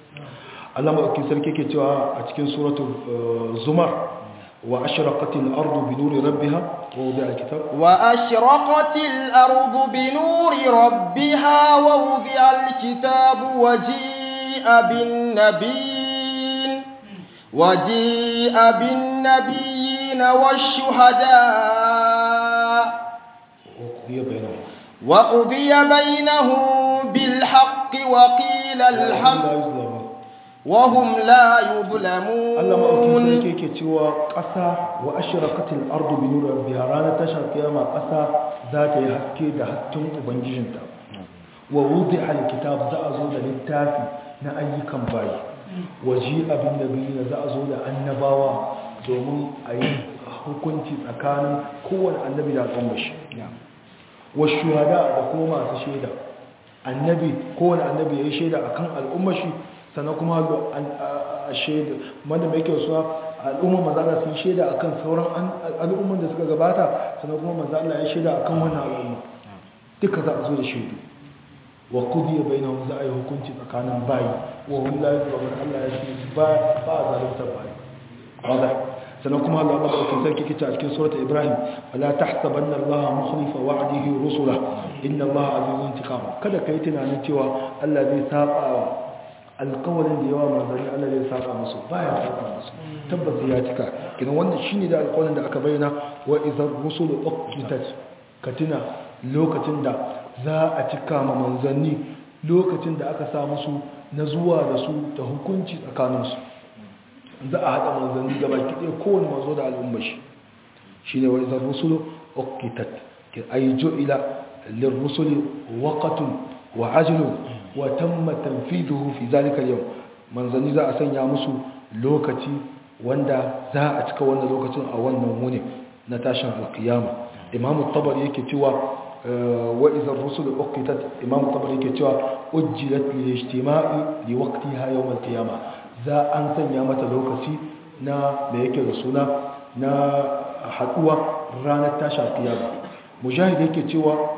Allah maɗauki sarki ke cewa a cikin suratul zumar wa ashraqatil ardu bi nuri rabbiha wa wudi'a alkitab wa ashraqatil ardu bi nuri rabbiha wa wudi'a alkitab wa ji'a bin nabiyyin wa ji'a bin nabiyyin wash-shuhada' وقضي بينهم وقضي بينهم بالحق وقيل الحمد لا يظلمون وهم لا Allah maɗaukin يظلمون sarki yake cewa ƙasa wa ashraqatil ardu bi nuri rabbiha ranar tashar kiyama ƙasa za ta yi haske da hasken ubangijinta wa wudi'a alkitab za a zo da littafi na ayyukan bayi wa ji'a bin nabiyina za a zo da annabawa domin a yi hukunci tsakanin kowane annabi da al'ummar shi wa shuhada da kuma masu shaida annabi kowane annabi ya yi shaida akan al'ummar shi sannan kuma a shaida wanda mai kyau suwa al'ummar mazala sun shaida akan sauran al'ummar da suka gabata sannan kuma mazala ya shaida akan wannan al'umma duka za a zo da shaidu wa kudiya bainahum za a yi hukunci tsakanin bayi wa hum la yuzlamun Allah ya ce ba ba a zalunta bayi wada sannan kuma Allah madaukakin sarki kici a cikin surat Ibrahim wala tahsabanna Allah mukhlifa wa'dihi rusula inna Allah azizun intiqam kada kai tunanin cewa Allah zai saba wa alƙawarin da yawa manzanni Allah zai saba musu baya saba musu tabbas ya cika kidan wannan shine da alƙawarin da aka bayyana wa idhar rusulu uqitat ka tuna lokacin da za a cika ma manzanni lokacin da aka sa musu na zuwa da su da hukunci tsakaninsu za a haɗa manzanni gaba kiɗe kowane mazo da al'ummar shi shi ne wani zan rusulu okitat ay ju'ila lirrusuli waqatun wa ajlun wa tamma tanfiduhu fi zalika yau manzanni za a sanya musu lokaci wanda za a cika wannan lokacin a wannan wuni na tashin alkiyama imam tabari yake cewa wa idza ar-rusul uqitat imam tabari yake cewa ujjilat li ijtima'i li waqtiha yawm al-qiyamah za an sanya mata lokaci na da yake da suna na haduwa ranar tashin kiyama mujahid yake cewa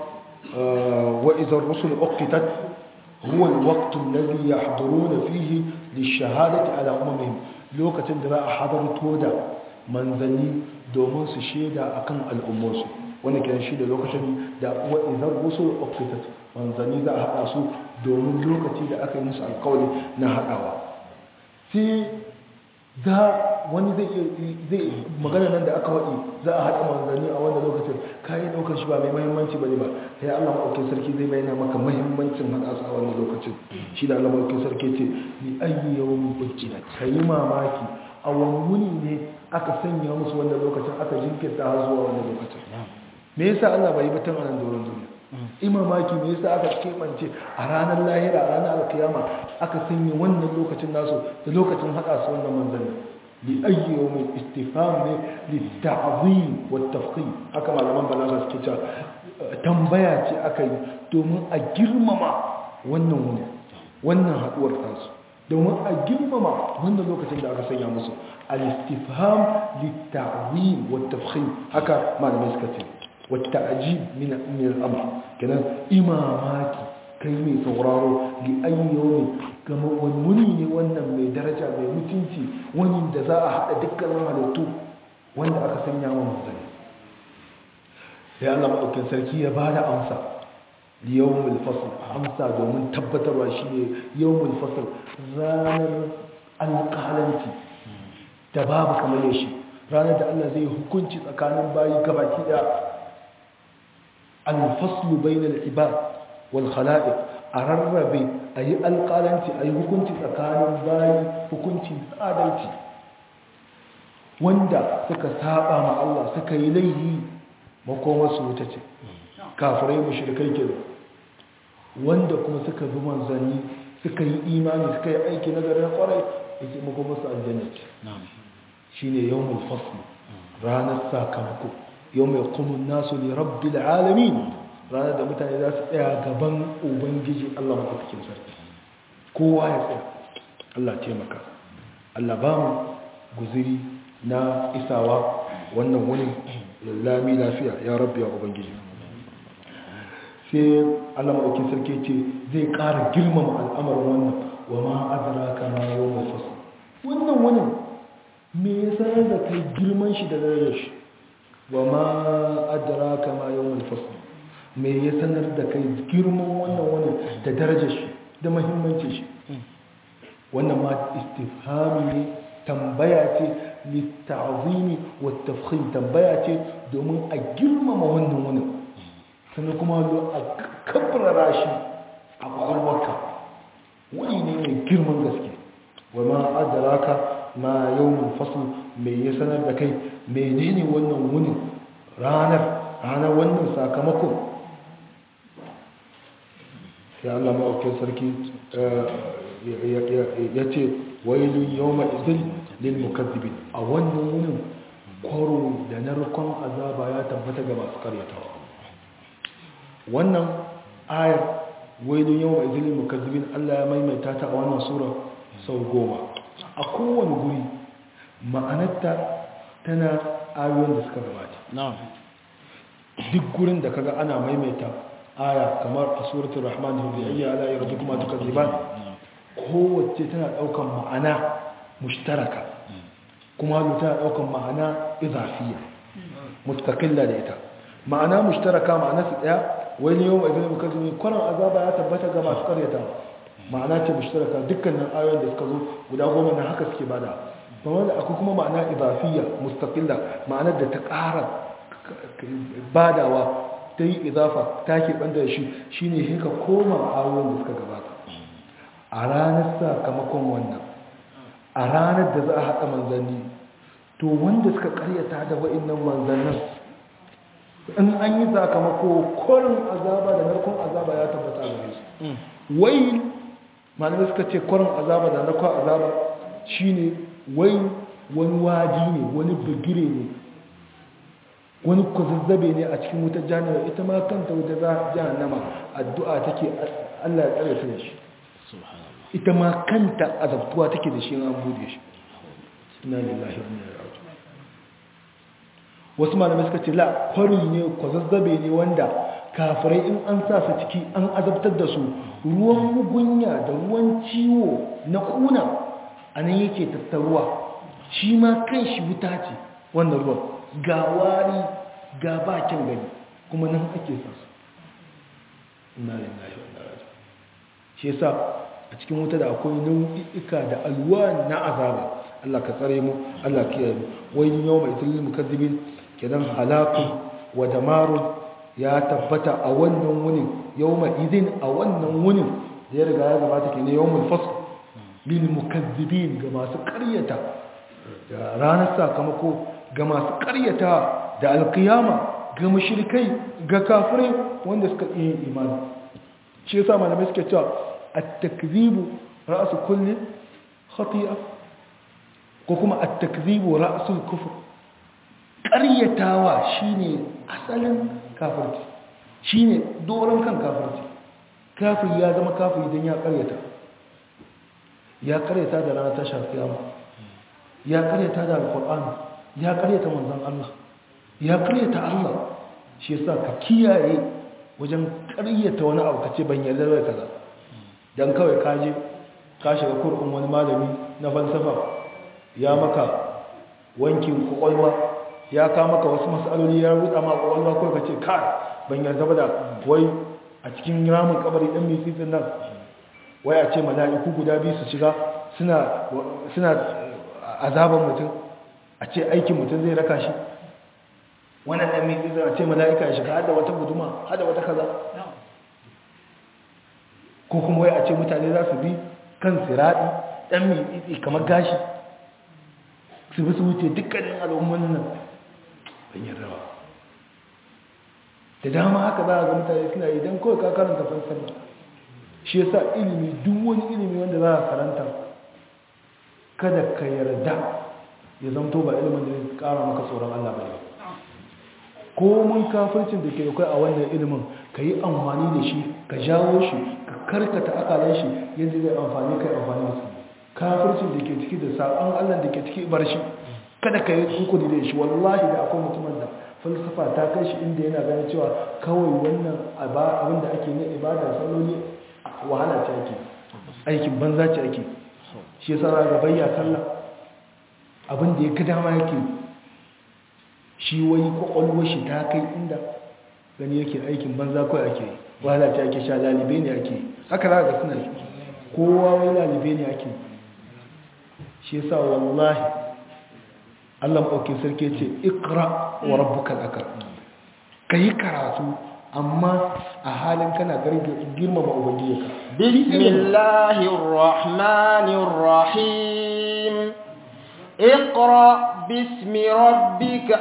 wa idza ar-rusul uqitat huwa al-waqt alladhi yahduruna fihi lish-shahadati ala umamihim lokacin da za a hadarto da manzanni domin su shaida akan al'ummarsu wanda kiran shi da lokacin da wa idza ar-rusul uqitat manzanni za a hada su domin lokaci da aka yi musu alƙawari na hadawa sai za wani zai magana nan da aka waɗi za a haɗa manzanni a wanda lokacin kayan ɗaukar shi ba mai mahimmanci ba ne ba sai allah maɗaukin sarki zai bayyana maka mahimmancin haɗa su a wannan lokacin shi da allah maɗaukin sarki ce ni ayyi yawon bukina ka yi mamaki a wani wuni ne aka sanya musu wannan lokacin aka jinkirta har zuwa wannan lokacin me yasa allah bai yi batun a nan doron duniya imamaki me yasa aka kebance a ranar lahira a ranar alkiyama aka sanya wannan lokacin nasu da lokacin hada su wannan manzanni li ayyi yawmin istifham ne li ta'zim wa tafkhim haka malaman balaga suke cewa tambaya ce aka yi domin a girmama wannan wuni wannan haduwar tasu domin a girmama wannan lokacin da aka sanya musu al-istifham li ta'zim wa tafkhim haka malamai suka ce والتعجيب من من الامر كده imamaki kai mai sauraro li ayyomi kama wani ne wannan mai daraja mai mutunci wani da za a haɗa dukkanin halittu wanda aka sanya wa mutane sai Allah maɗaukin sarki ya ba da amsa yawmul fasl amsa domin tabbatarwa shine yawmul fasl ranar alƙalanci da babu kamar shi ranar da Allah zai hukunci tsakanin bayi gabaki da الفصل بين العباد والخلائق أرربي أي القالنتي أي hukunci tsakanin bayi hukunci adalci wanda suka saba ma Allah suka yi laihi makoma su wuta ce kafirai mushrikai ke wanda kuma suka bi manzanni suka yi imani suka yi aiki na garin kwarai yake makoma su aljanna ce shine yawmul fasl ranar sakamako yau mai kumun nasu ne rabbi alamin ranar da mutane za su tsaya gaban ubangiji allah maɗaukakin sarki kowa ya tsaya allah taimaka allah ba mu guziri na isawa wannan wani lami lafiya ya rabbi ya ubangiji sai allah maɗaukakin sarki ce zai ƙara girmama al'amarin wannan wa ma adara kama yau mai fasa wannan wani me ya sanar da kai girman shi da darajar shi wa ma adraka ma yawmul fasl me ya sanar da kai girman wannan wani da darajar shi da muhimmancin shi wannan ma istifhami ne tambaya ce litta'zimi wa tafkhim tambaya ce domin a girmama wannan wani sannan kuma a kabrara shi a kwakwalwarka wani ne mai girman gaske wa ma adraka ma yawmul fasl me ya sanar da kai menene wannan wunin ranar ranar wannan sakamakon sai Allah ma'aukin sarki ya ce wailun yawma izin lil mukazzibin a wannan wunin kwaro da narkon azaba ya tabbata ga masu karyatawa wannan ayar wailun yawma izin lil mukazzibin Allah ya maimaita ta a wannan sura sau goma a kowane guri ma'anarta tana ayoyin da suka gabata duk gurin da kaga ana maimaita aya kamar a suratul rahman hudiyya ala yarzukum tukadiban kowace tana daukan ma'ana mushtaraka kuma tana daukan ma'ana izafiya mustaqilla da ita ma'ana mushtaraka ma'ana su daya wani yau mai muka zumi kwanan azaba ya tabbata ga masu karyata ma'ana ce mushtaraka dukkanin ayoyin da suka zo guda goma na haka suke bada wanda akwai kuma ma'ana idafiyya mustaqilla ma'anar da ta ƙara badawa ta yi idafa ta ke banda da shi shine sai ka koma ayoyin da suka gabata a ranar sakamakon wannan a ranar da za a haɗa manzanni to wanda suka karyata da wa'innan manzannin in an yi sakamako kwarin azaba da narkon azaba ya tabbata a gare su wai malamai suka ce kwarin azaba da narkon azaba shine wai wani wadi ne wani bigire ne wani kwazazzabe ne a cikin wutar jahannama ita ma kanta wutar jahannama addu'a take Allah ya tsare ta da shi ita ma kanta azabtuwa take da shi an bude shi inna lillahi wa inna ilaihi raji'un wasu malamai suka ce la kwari ne kwazazzabe ne wanda kafirai in an sa su ciki an azabtar da su ruwan mugunya da ruwan ciwo na kuna a nan yake tattaruwa shi ma kan shi wuta ce wannan ruwan ga wari ga bakin gani kuma nan ake sa su ina lillahi wa inna ilaihi shi yasa a cikin wuta da akwai nau'ika da alwan na azaba Allah ka tsare mu Allah ka kiyaye mu wai yawma itil mukazzibin kidan halakun wa damarun ya tabbata a wannan wunin yawma idin a wannan wunin da ya riga ya gabata ke ne yawmul fasl lil mukazzibin ga masu ƙaryata da ranar sakamako ga masu ƙaryata da alkiyama ga mushrikai ga kafirai wanda suka yi imani shi yasa malamai suke cewa at-takzibu ra'su kulli khati'a ko kuma at-takzibu ra'sul kufr ƙaryatawa shine asalin kafirci shine doron kan kafirci kafir ya zama kafir idan ya ƙaryata ya ƙaryata da ranar tashar kiyama ya ƙaryata da alƙur'ani ya ƙaryata manzon Allah ya ƙaryata Allah shi yasa ka kiyaye wajen ƙaryata wani abu kace ban yarda da kaza dan kawai ka je ka shiga kurkun wani malami na falsafa ya maka wankin kwakwalwa ya ka maka wasu matsaloli ya ruda ma kwakwalwa kawai ka ce kai ban yarda ba da wai a cikin ramin kabari ɗan mai tsitsin nan wai a ce mala'iku guda biyu su shiga suna azaban mutum a ce aikin mutum zai raka shi wannan ɗan mai tsitsin a ce mala'ika ya shiga hada wata guduma hada wata kaza ko kuma wai a ce mutane za su bi kan siraɗi ɗan mai tsitsi kamar gashi su bi su wuce dukkanin al'umman nan bayan rawa da dama haka za a ga mutane suna idan kawai ka karanta falsafa shi yasa ilimi duk wani ilimi wanda za a karanta kada ka yarda ya zamto ba ilimin da zai kara maka tsoron Allah ba ko mun kafircin da ke kai a wannan ilimin ka yi amfani da shi ka jawo shi ka karkata akalan shi yadda zai amfani kai amfani da su kafircin da ke ciki da sabon Allah da ke ciki bar shi kada ka yi hukuni da shi wallahi da akwai mutumin da falsafa ta kai shi inda yana ganin cewa kawai wannan abin da ake na ibada salloli wahala ce ake aikin banza ce ake shi yasa za ga bayya sallah abin da ya ga dama yake shi wai kwakwalwar shi ta kai inda gani yake aikin banza kawai ake wahala ce ake sha lalibe ne ake haka za ga suna kowa wai lalibe ne ake shi yasa wallahi Allah maɗaukin sarki ce ikra wa rabbukal akram kai karatu amma a halin kana girmama ubangijinka bismillahir rahmanir rahim iqra bismi rabbika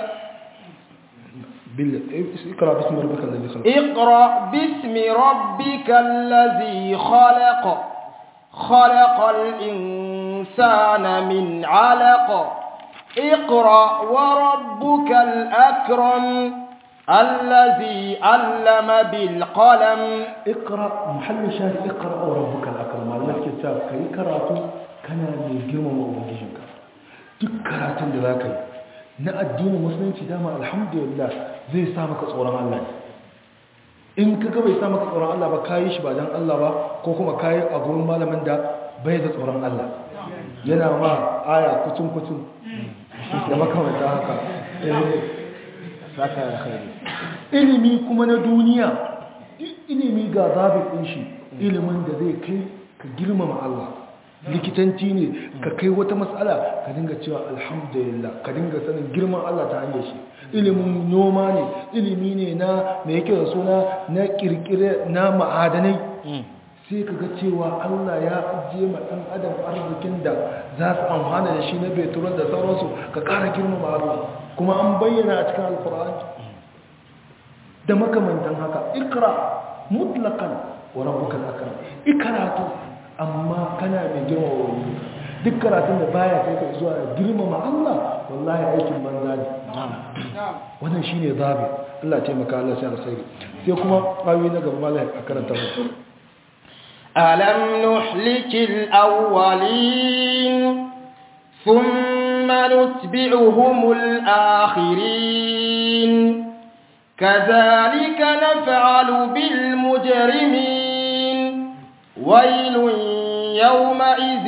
اقرا باسم ربك الذي خلق اقرا باسم ربك الذي خلق خلق الانسان من علق اقرأ وربك الأكرم الذي علم بالقلم اقرأ محل شاهد اقرأ وربك الأكرم الله كتاب كي كراتو كان من جرم وأبوجيشنك duk karatun da za ka yi na addinin musulunci dama alhamdulillah zai sa maka tsoron Allah in ka bai sa maka tsoron Allah ba ka yi shi ba don Allah ba ko kuma ka yi a gurin malamin da bai da tsoron Allah yana ma aya kucin-kucin da makamanta haka saka khairi ilimi kuma na duniya ilimi ga zabin ɗin shi ilimin da zai kai ka girmama Allah likitanci ne ka kai wata matsala ka dinga cewa alhamdulillah ka dinga sanin girman Allah ta hanyar shi ilimin noma ne ilimi ne na mai yake da suna na kirkire na ma'adanai sai ka ga cewa Allah ya ajiye ma ɗan adam arzikin da za su amfana da shi na beturan da sauransu ka ƙara girmama Allah kuma an bayyana a cikin alkur'ani da makamantan haka ikra mutlakan wa rabbuka akram ikratu amma kana mai girmama wani duk karatun da baya kai ka zuwa girmama Allah wallahi aikin banza ne wannan shine zabi Allah ya taimaka Allah sai alkhairi sai kuma ayoyi na gaba malai a karanta mu ألم نحلك الأولين ثم نتبعهم الآخرين كذلك نفعل بالمجرمين ويل يومئذ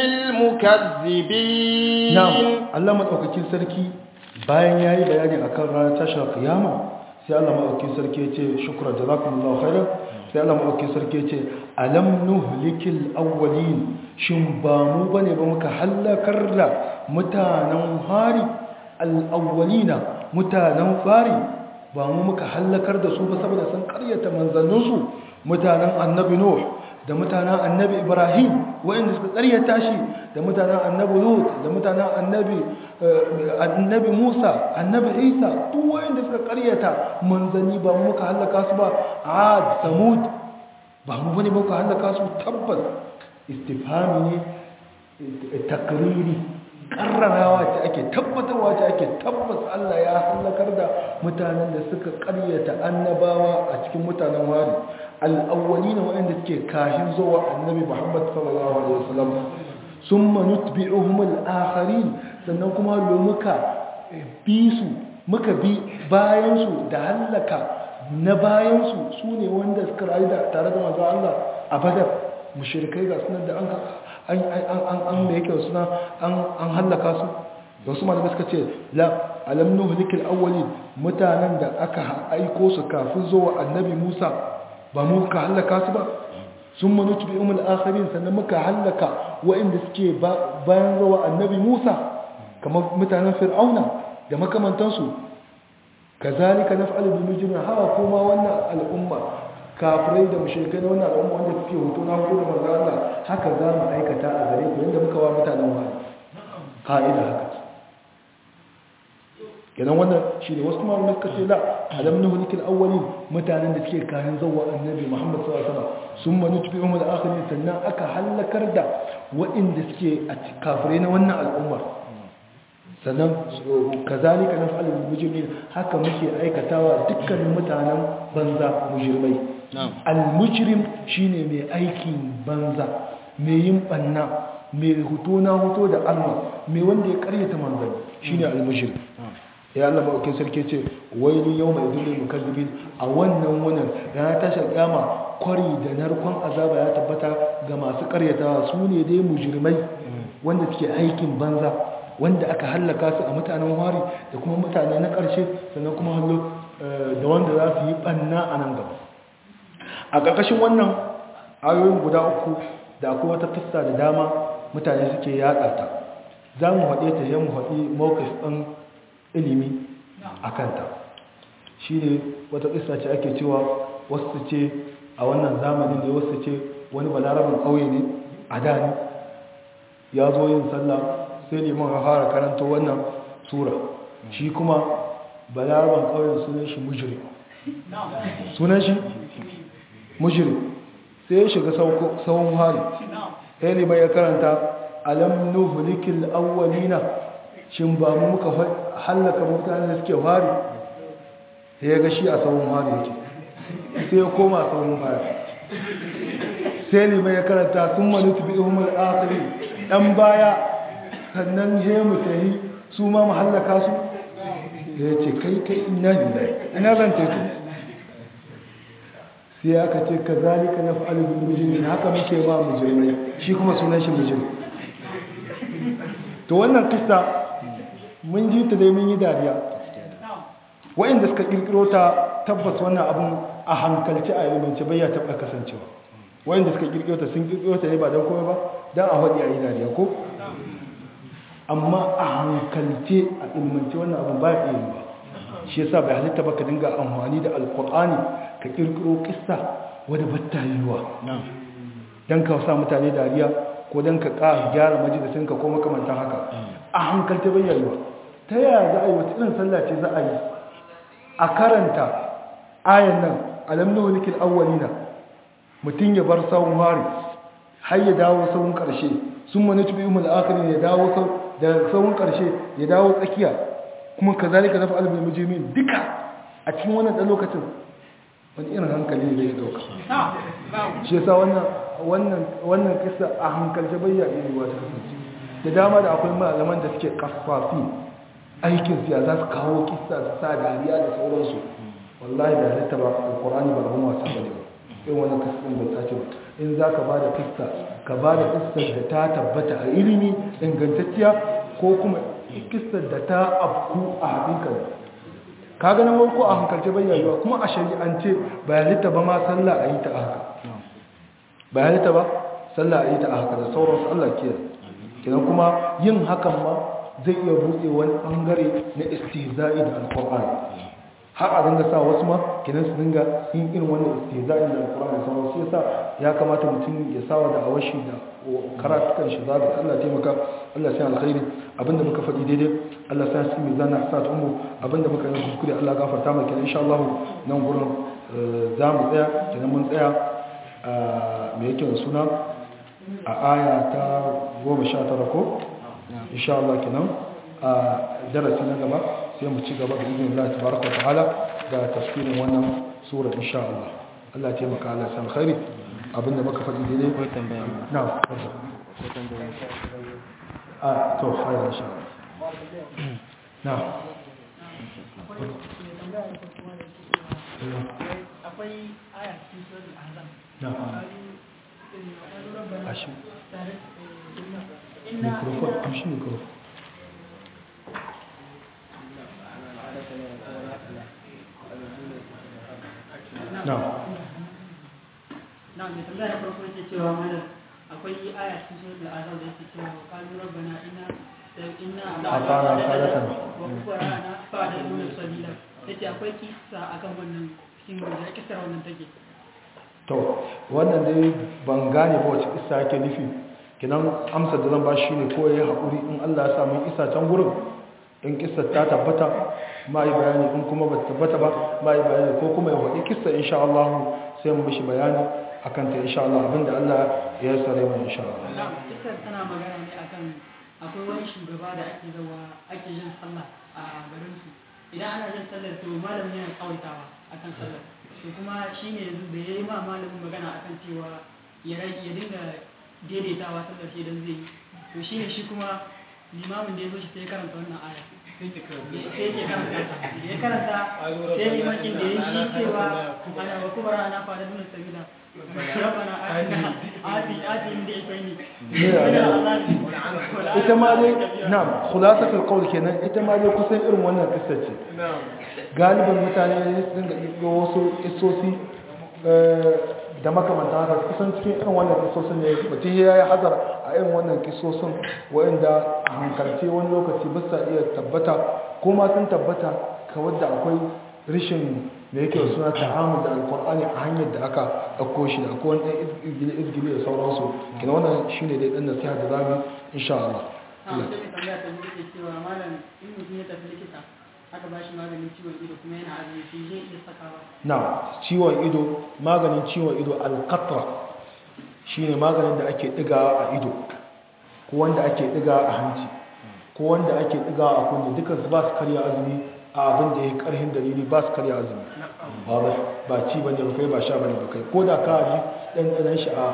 للمكذبين na'am Allah madaukakin sarki bayan yayi bayani akan ranar tashar kiyama sai Allah madaukakin sarki ya ce shukran jazakumullahu khairan sai Allah madaukakin sarki ya ce alam nuhlikil awwalin shin ba mu bane ba muka halakar da mutanen hari al-awwalina mutanen fari ba mu muka halakar da su ba saboda sun karyata manzanninsu mutanen annabi nuh da mutanen annabi ibrahim wa'inda suka karyata shi da mutanen annabi lut da mutanen annabi annabi musa annabi isa duk wa'inda suka karyata manzanni ba mu muka halaka su ba ad samud ba mu bane muka halaka su tabbas istifhami ne takriri karrarawa ce ake tabbatarwa ce ake tabbas Allah ya halakar da mutanen da suka karyata annabawa a cikin mutanen wari al'awwali na waɗanda suke kashin zuwa annabi Muhammad sallallahu alaihi wasallam sun manut bi uhumul akharin sannan kuma lo muka bi su muka bi bayansu da hallaka na bayansu su ne wanda suka rayu da tare da manzo Allah a badar mushrikai ga sunan da an an da yake suna an hallaka su da wasu malamai suka ce la alam nuhlikil awwalin mutanen da aka aiko su kafin zuwa annabi Musa ba mu ka hallaka su ba sun manutu bi umul akhirin sannan muka hallaka waɗanda suke bayan zuwa annabi Musa kamar mutanen Fir'auna da makamantansu kazalika naf'alu bil mujrimin hawa kuma wannan al'umma kafirai da mushrikai na wannan al'umma wanda suke hoto na hoto da manzo Allah haka za mu aikata a gare ku yanda muka wa mutanen wani ka'ida haka kenan wannan shine wasu kuma mun kace la alam nuhlikil awwalin mutanen da suke kayan zawwa annabi Muhammad sallallahu alaihi wasallam summa nutbi'uhum al-akhirin sannan aka halakar da waɗanda suke a kafirai na wannan al'umma sannan kazalika naf'alu bil mujrimin haka muke aikatawa dukkanin mutanen banza mujrimai al-mujrim shine mai aikin banza mai yin banna mai huto na huto da Allah mai wanda ya karyata manzanni shine al-mujrim ya Allah maukin sarki ce wailu yawma idil mukazzibin a wannan wannan rana ta shagama kwari da narkon azaba ya tabbata ga masu karyatawa su ne dai mujrimai wanda suke aikin banza wanda aka hallaka su a mutanen wari da kuma mutane na ƙarshe sannan kuma hallo da wanda za su yi ɓanna a nan gaba a ƙarƙashin wannan ayoyin guda uku da akwai wata fista da dama mutane suke yaɗa ta za mu haɗe ta yin haɗi mawukis ɗin ilimi a kanta shi ne wata fista ce ake cewa wasu ce a wannan zamanin ne wasu ce wani balarabin ƙauye ne a da ne ya zo yin sallah sai liman ya fara karanta wannan sura shi kuma balaraban ƙauyen sunan shi mujiri sunan shi mujiri sai ya shiga sauran hari sai liman ya karanta alam nuhulikil awwalina shin ba mu muka hallaka mutane da suke hari sai ya ga shi a sauran hari yake sai ya koma sauran hari sai liman ya karanta sun manutu bi ihumar akari ɗan baya sannan je mu tahi su ma mu hallaka su ya ce kai kai ina lillahi ina zan teku sai aka ce ka zalika na fa'al bil mujrimin haka muke ba mujrimai shi kuma sunan shi mujrim to wannan kissa mun ji ta dai mun yi dariya wa'inda suka kirkiro ta tabbas wannan abun a hankalci a ilimance bai ya taba kasancewa wa'inda suka kirkiro ta sun kirkiro ta ne ba don komai ba dan a faɗi a yi dariya ko amma a hankalce a ilmance wannan abin ba ya ba shi yasa bai halitta ba ka dinga amfani da alkur'ani ka kirkiro kissa wadda batta yiwuwa don ka sa mutane dariya ko don ka ƙara gyara majalisinka ko makamantan haka a hankalce bai yiwuwa ta yaya za a yi wata irin sallah ce za a yi a karanta ayan nan alamnu wanikin awwalina mutum ya bar sawun hari har ya dawo sawun ƙarshe sun mani tubi umar akhirin ya dawo da sauran ƙarshe ya dawo tsakiya kuma ka zalika zafi albin mujimin duka a cikin wannan ɗan lokacin wani irin hankali ne zai dauka shi yasa wannan kisa a hankalce bayya iri wata kasance da dama da akwai malaman da suke kafafi aikin siya za su kawo kisa su sa dariya da sauransu wallahi da halitta ba alkur'ani ba abin wasa ba ne ba irin wannan kistan bai sace ba in za ka ba da kista ka ba da kistar da ta tabbata a ilimi ingantacciya ko kuma kistar da ta afku a haƙiƙa ka ganin wanko a hankalce bayyana kuma a shari'ance ba halitta ba ma sallah a yi ta a haka ba halitta ba sallah a yi ta a haka da sauransu allah ke kinan kuma yin hakan ma zai iya buɗe wani ɓangare na istihza'i da alƙur'ani har a dinga sa wasu ma kinan su dinga yin irin wannan istihza'i da alƙur'ani sauran shi yasa ya kamata mutum ya sawa da awashi da karatukan shi zaga Allah taimaka Allah sai alkhairi abinda muka faɗi daidai Allah sai su mizana sa ta umu abinda muka yi kuskure Allah gafarta maka insha Allah nan gurin za mu tsaya kinan mun tsaya me yake da suna a aya ta 19 ko insha Allah kenan a darasi na gaba sai mu ci gaba da izinin Allah tabaraka wa ta'ala da tafsirin wannan sura insha Allah Allah ya taimaka Allah san khairi abinda muka faɗi daidai ko tambaya na ko tambaya a to hayar insha Allah na akwai aya cikin suratul ahzab na rabbana ashi inna mikrofon amshi mikrofon na na mai tambaya na farko yake cewa mana akwai aya cikin suratul ahzab da yake cewa qalu rabbana inna inna Ata'na sadatan. wa kubarana fa da nuna sabila yace akwai kissa akan wannan cikin da kissar wannan take to wannan dai ban gane ba wace isa yake nufi kinan amsar da zan ba shi ne ko ya haƙuri in Allah ya samu isa can gurin in kissa ta tabbata ma yi bayani in kuma ba ta tabbata ba ma yi bayani ko kuma ya faɗi kissa insha Allah sai mu mishi bayani akan ta insha Allah abinda Allah ya sare mu insha Allah na kissar tana magana ne akan akwai wani shugaba da ake zawa ake yin sallah a garin su idan ana yin sallar to malamin yana kawaitawa akan sallar to kuma shine yanzu da yayi ma malamin magana akan cewa ya rage ya dinga daidaitawa sallar shi idan zai yi to shine shi kuma limamin da ya zo shi sai ya karanta wannan aya sai ya karanta ta da ya karanta sai limakin da ya yi shi cewa ana wa kubara ana fara nuna sabila rabbana atina ati ati inda ifaini ita ma dai na khulasatul qawl kenan ita ma dai kusan irin wannan kissa ce galiban mutane sun ga ɗigo wasu kissosi da makamanta haka kusan cikin irin wannan kissosin ne mutum ya yi hazar a irin wannan kissosin wa'inda a hankalce wani lokaci ba sa iya tabbata ko ma sun tabbata kawar da akwai rishin da yake suna ta'amul da alkur'ani a hanyar da aka ɗauko shi da akwai wani ɗan izgili da sauransu kina wannan shine dai ɗan nasiha da zamu insha Allah a wata mai tambaya ta biyu ke cewa malam in mutum ya tafi likita aka ba shi maganin ciwon ido kuma yana azumi shi zai iya sakawa na ciwon ido maganin ciwon ido alkatra shine maganin da ake ɗigawa a ido ko wanda ake ɗigawa a hanci ko wanda ake ɗigawa a kunne dukkan su ba su karya azumi a abin da ya karhin dalili ba su karya azumi ba ba ci bane ba kai ba sha bane ba kai ko da ka ji ɗanɗanen shi a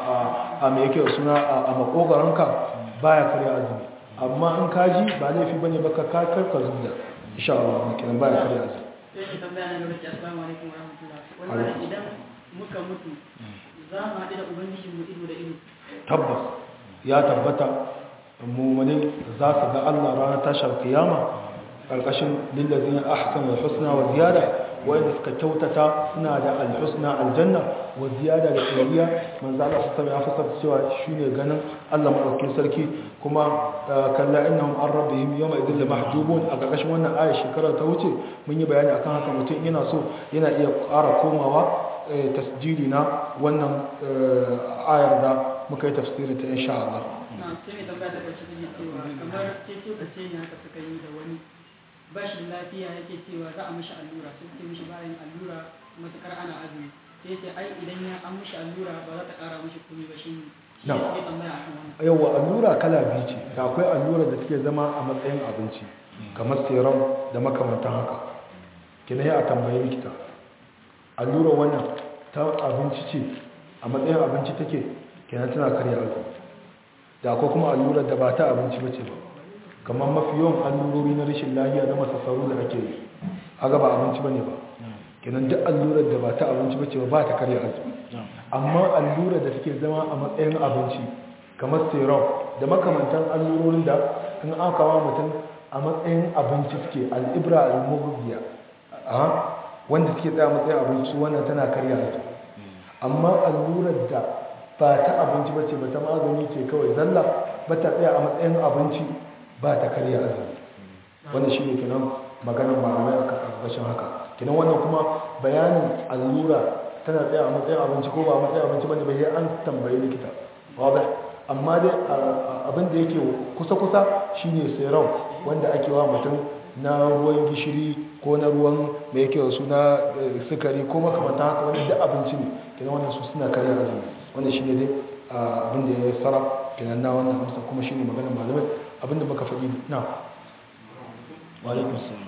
a mai yake suna a makogaranka baya karya azumi amma in ka ji ba laifi bane ba ka karka zubda insha Allah mun kiran baya karya azumi sai ki tambaya na gaba ki assalamu alaikum wa rahmatullah wannan idan muka mutu za mu haɗu da ubangijin mu ido da ido tabbas ya tabbata mummune za su ga Allah ranar tashar kiyama ƙarƙashin lillazin ahsan al-husna wa ziyada wanda suka kyautata suna da al-husna aljanna wa ziyada da tsariya manzo Allah su sami afsar cewa shine ganin Allah madaukakin sarki kuma kalla innahum an rabbihim yawma idhil mahjubun a ƙarƙashin wannan aya shekara ta wuce mun yi bayani akan haka mutum yana so yana iya ƙara komawa tasjili na wannan ayar da muka yi tafsirin ta insha Allah na sai mai tambaya ta ƙarshe take cewa kamar ce ce ka ce ne haka suka yi da wani bashin lafiya yake cewa za a mishi allura sai suke mishi bayan allura matukar ana azumi sai ce ai idan ya an mishi allura ba za ta ƙara mishi komai ba shi ne shi Na. ne tambaya akan wannan yawa allura kala biyu ce da akwai allura da take zama a matsayin abinci kamar serum da makamantan haka kina yi a tambayi likita allura wannan ta abinci ce a matsayin abinci take kenan tana karya azumi da akwai kuma allura da ba ta abinci bace ba kamar mafi yawan allurori na rashin lafiya na masassaru da ake yi aga ba abinci bane ba kenan duk allurar da ba ta abinci bace ba ta karya azumi amma allurar da take zama a matsayin abinci kamar serum da makamantan allurorin da in aka wa mutum a matsayin abinci suke al'ibra al-mughdiya a wanda suke tsaya matsayin abinci wannan tana karya azumi amma allurar da ba ta abinci bace ba ta magani ce kawai zalla ba ta tsaya a matsayin abinci ba ta karya azumi wannan shi ne kenan maganar malamai a ƙarƙashin haka kenan wannan kuma bayanin allura tana tsaya a matsayin abinci ko ba a matsayin abinci bane bai an tambayi likita wadda amma dai abin da yake kusa-kusa shine serum wanda ake wa mutum na ruwan gishiri ko na ruwan mai yake wasu na sukari ko makamanta haka wani da abinci ne kenan wannan su suna karya azumi wannan shine dai abin da ya tsara kenan na wannan amsa kuma shine maganar malamai abin da muka faɗi na walaikun salam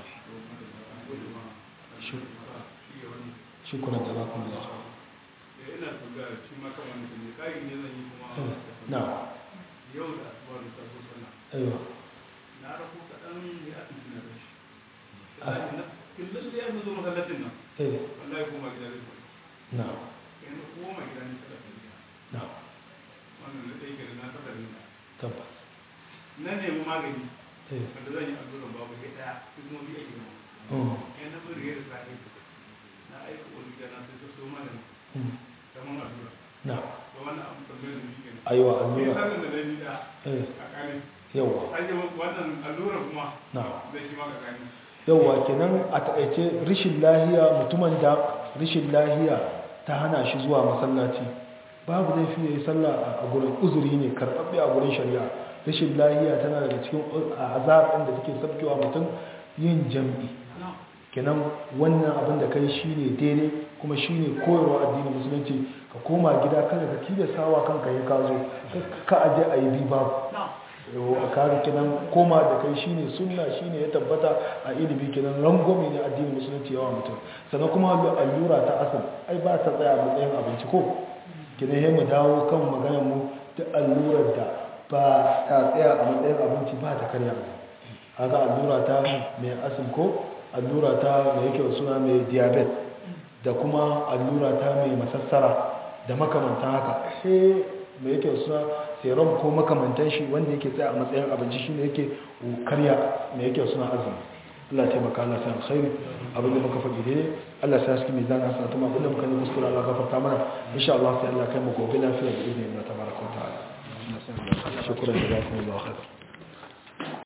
shukuran da za ku da ina tambaya shi ma kan wani ne kai ne zan yi kuma na yau da asuba da taso sana aiwa na rako kaɗan ne a cikin na rashi kullum da ya zo masallacin nan eh wallahi koma gida da shi na yanzu koma gida ne kada ta gida na wannan da ɗaya kenan na taɓa rinka tabbas na nemi magani eh wanda zan yi alluran babu sai ɗaya sai kuma biyu ake nawa mm yan na bari da sa'i na aika wani gida na sai ta so magani mm kamar allura na to wannan abu tambayar da shi kenan aiwa ni allura sanin da na yi da eh a kane yawa an yi wannan allura kuma na zai shi maka kane yawa kenan a taƙaice rishin lahiya mutumin da rishin lahiya ta hana shi zuwa masallaci babu laifi ya yi sallah a gurin uzuri ne karɓaɓɓe a gurin shari'a rishin lahiya tana daga cikin azab ɗin da take sabkewa mutum yin jam'i kenan wannan abin da kai shi ne daidai kuma shi ne koyarwa addinin musulunci ka koma gida kada ka tilasta wa kanka ya kazo ka aje a yi bi babu kare kenan koma da kai shine sunna shine ya tabbata a ilimi kenan rangwame ne addinin musulunci yawa mutum sannan kuma allura ta asal ai ba ta tsaya matsayin abinci ko kenan sai mu dawo kan maganar mu ta allurar da ba ta tsaya a matsayin abinci ba ta karya haka allura ta mai asin ko allura ta mai yake suna mai diabetes da kuma allura ta mai masassara da makamantan haka sai mai yake suna serum ko makamantan shi wanda yake tsaya a matsayin abinci shine yake karya mai yake suna azumi Allah ya taimaka Allah sai alkhairi abin da muka faɗi dai Allah sai haske mizan hasanatu ma abin da muka yi kuskure Allah gafarta mana insha Allah sai Allah kai mu gobe lafiya da izinin Allah tabaraka wa ta'ala shukran jazakumullahu khair